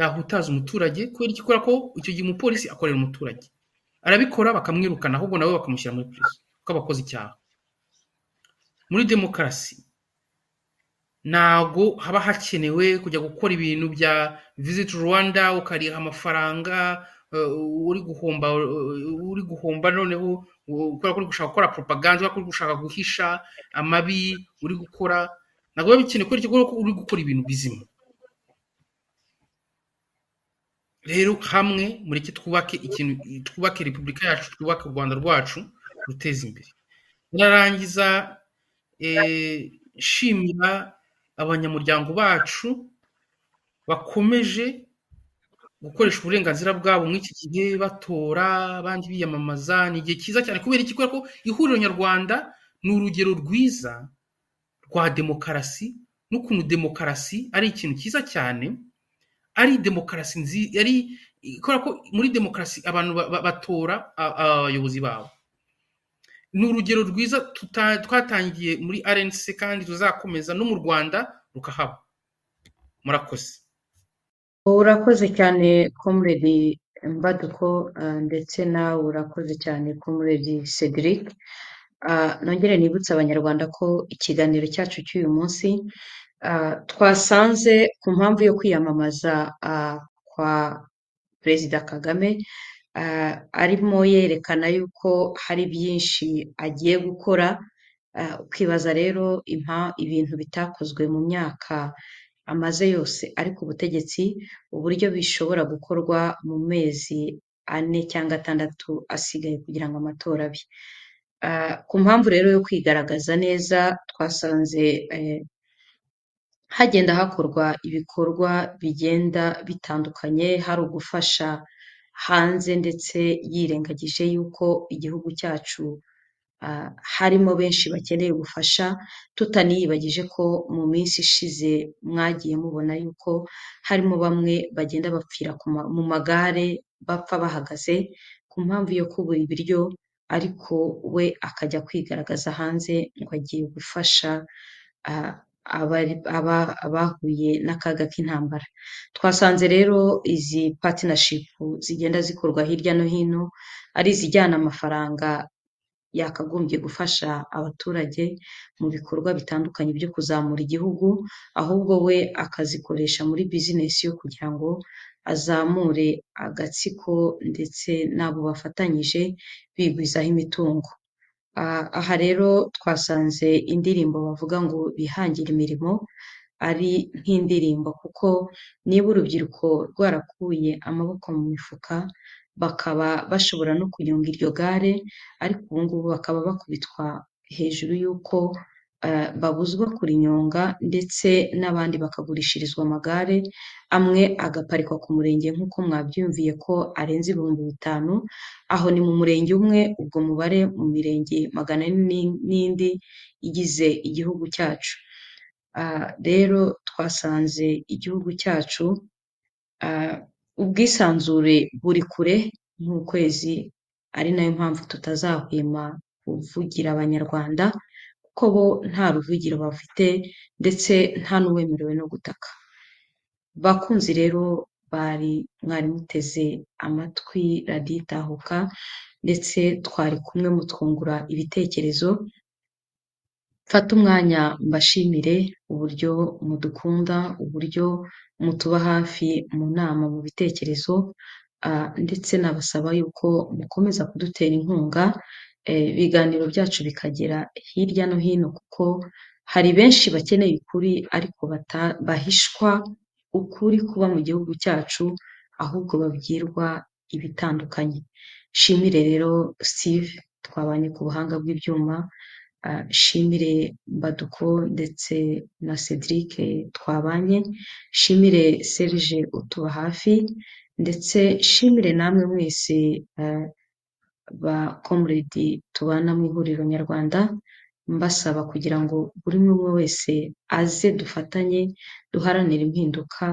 yahutaza umuturage kubera icyo ikora ko icyo gihe umupolisi akorera umuturage arabikora bakamwirukana ahubwo nawe bakamushyira muri perezida kuko aba akoze icyaha muri demokarasi ntabwo haba hakenewe kujya gukora ibintu bya visiti rwanda ukariha amafaranga uri guhomba uri guhomba noneho kubera ko uri gushaka gukora propaganda kubera ko uri gushaka guhisha amabi uri gukora ntabwo biba bikenewe kubera ko uri gukora ibintu bizima rero hamwe mureke twubake ikintu twubake repubulika yacu twubake u rwanda rwacu ruteza imbere nararangiza shimira abanyamuryango bacu bakomeje gukoresha uburenganzira bwabo muri iki gihe batora abandi biyamamaza ni igihe cyiza cyane kubera iki kubera ko ihuriro nyarwanda ni urugero rwiza rwa demokarasi n'ukuntu demokarasi ari ikintu cyiza cyane ari demokarasi nziza ari kubera ko muri demokarasi abantu batora abayobozi babo ni urugero rwiza twatangiye muri rnc kandi ruzakomeza no mu rwanda rukahaba murakoze urakoze cyane komuredi mbaduko ndetse nawe urakoze cyane komuredi cedric nongere nibutse abanyarwanda ko ikiganiro cyacu cy'uyu munsi twasanze ku mpamvu yo kwiyamamaza kwa perezida kagame arimo yerekana yuko hari byinshi agiye gukora ukibaza rero ibintu bitakozwe mu myaka amaze yose ari ku butegetsi uburyo bishobora gukorwa mu mezi ane cyangwa atandatu asigaye kugira ngo amatora abe ku mpamvu rero yo kwigaragaza neza twasanze hagenda hakorwa ibikorwa bigenda bitandukanye hari ugufasha hanze ndetse yirengagije yuko igihugu cyacu harimo benshi bakeneye ubufasha tutaniyibagije ko mu minsi ishize mwagiye mubona yuko harimo bamwe bagenda bapfira mu magare bapfa bahagaze ku mpamvu yo kubura ibiryo ariko we akajya kwigaragaza hanze ngo agiye gufasha abahuye n'akaga k'intambara twasanze rero izi patinashipu zigenda zikorwa hirya no hino ari izijyana amafaranga yakagombye gufasha abaturage mu bikorwa bitandukanye byo kuzamura igihugu ahubwo we akazikoresha muri bizinesi yo kugira ngo azamure agatsiko ndetse n'abo bafatanyije bigwizaho imitungo aha rero twasanze indirimbo bavuga ngo bihangire imirimo ari nk'indirimbo kuko niba urubyiruko rwarakuye amaboko mu mifuka bakaba bashobora no kunyonga iryo gare ariko ubu ngubu bakaba bakubitwa hejuru y'uko babuzwa kurinyonga ndetse n'abandi bakagurishirizwa amagare amwe agaparikwa ku murenge nk'uko mwabyumviye ko arenze ibihumbi bitanu aho ni mu murenge umwe ubwo mubare mu mirenge magana ane n'indi igize igihugu cyacu rero twasanze igihugu cyacu ubwisanzure buri kure nk'ukwezi ari nayo mpamvu tutazahwema kuvugira abanyarwanda kuko bo nta ruvugiro bafite ndetse nta n'uwemerewe no gutaka bakunzi rero bari mwari muteze amatwi raditahuka ndetse twari kumwe mutwungura ibitekerezo mfate umwanya mbashimire uburyo mudukunda uburyo mutuba hafi mu nama mu bitekerezo ndetse nabasaba yuko mukomeza kudutera inkunga eh, ibiganiro byacu bikagera hirya no hino kuko hari benshi bakeneye ukuri ariko bata- bahishwa ukuri kuba mu gihugu cyacu ahubwo babwirwa ibitandukanye shimire rero steve twabanye ku buhanga bw'ibyuma ah, shimire baduko ndetse na cedric twabanye shimire serge utuba hafi ndetse shimire namwe mwese ah, ba komuredi tubana mu ihuriro nyarwanda mbasaba kugira ngo buri umwe umwe wese aze dufatanye duharanire impinduka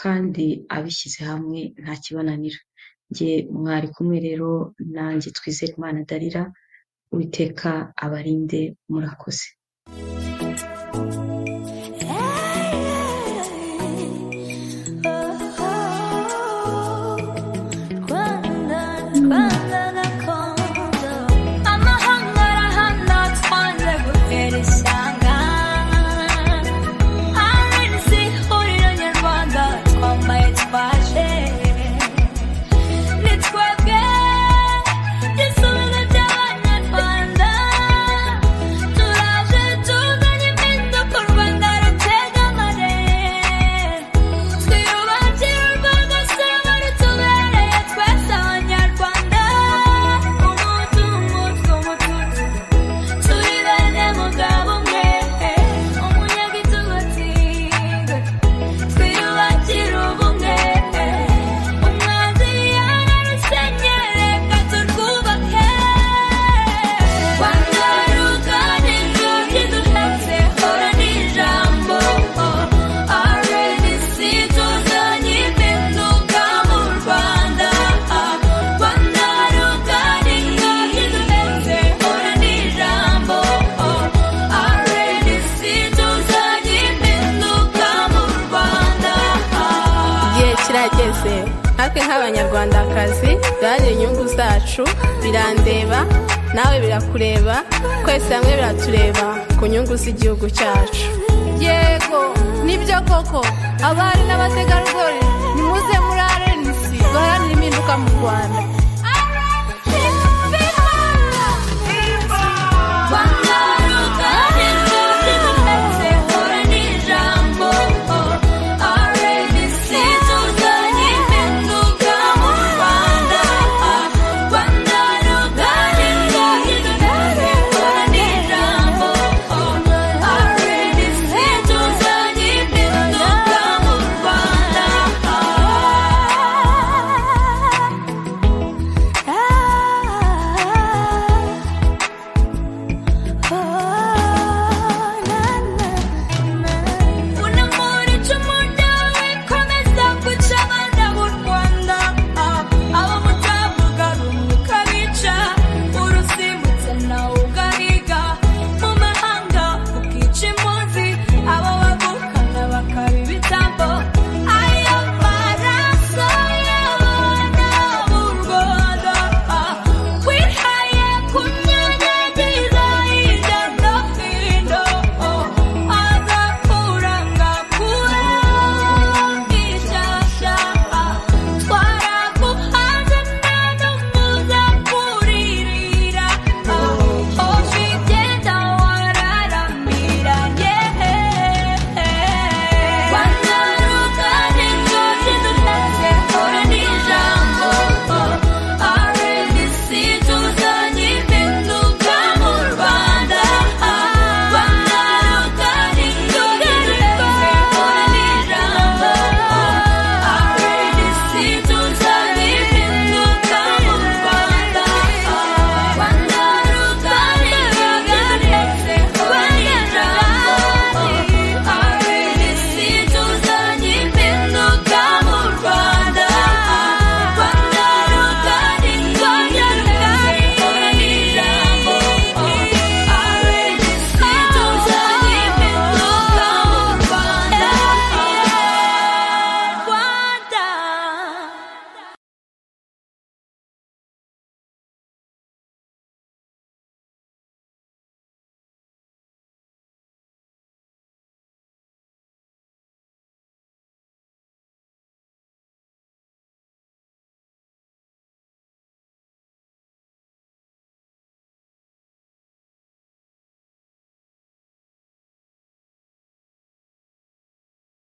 kandi abishyize hamwe nta kibananira njye mwari kumwe rero nanjye twizere imana darira uwiteka abarinde murakoze Rwanda, Rwanda gakondo amahanga arahana twanze gutera ishyanga RNC huriro nyarwanda twambaye twaje ni twebwe igisubizo cy'abanyarwanda turaje tuzanye impinduka u rwanda rutega amarere twiyubakire u rwanda saba rutubereye twese abanyarwanda umuntu umutwe umutuku turi bene mugabo umwe umunyagitugu atinda twiyubakire ubumwe umwanzi yararusenyere reka turwubake rwanda rugana inzugi dutatse hora n'ijambo RNC tuzanye impinduka mu Rwanda Rwanda rugana inzugi dutatse hora n'ijambo RNC tuzanye impinduka mu Rwanda igihe kirageze natwe nk'abanyarwandakazi duharanire inyungu zacu birandeba nawe birakureba twese hamwe biratureba ku nyungu z'igihugu cyacu yego nibyo koko abari n'abategarugori nimuze murare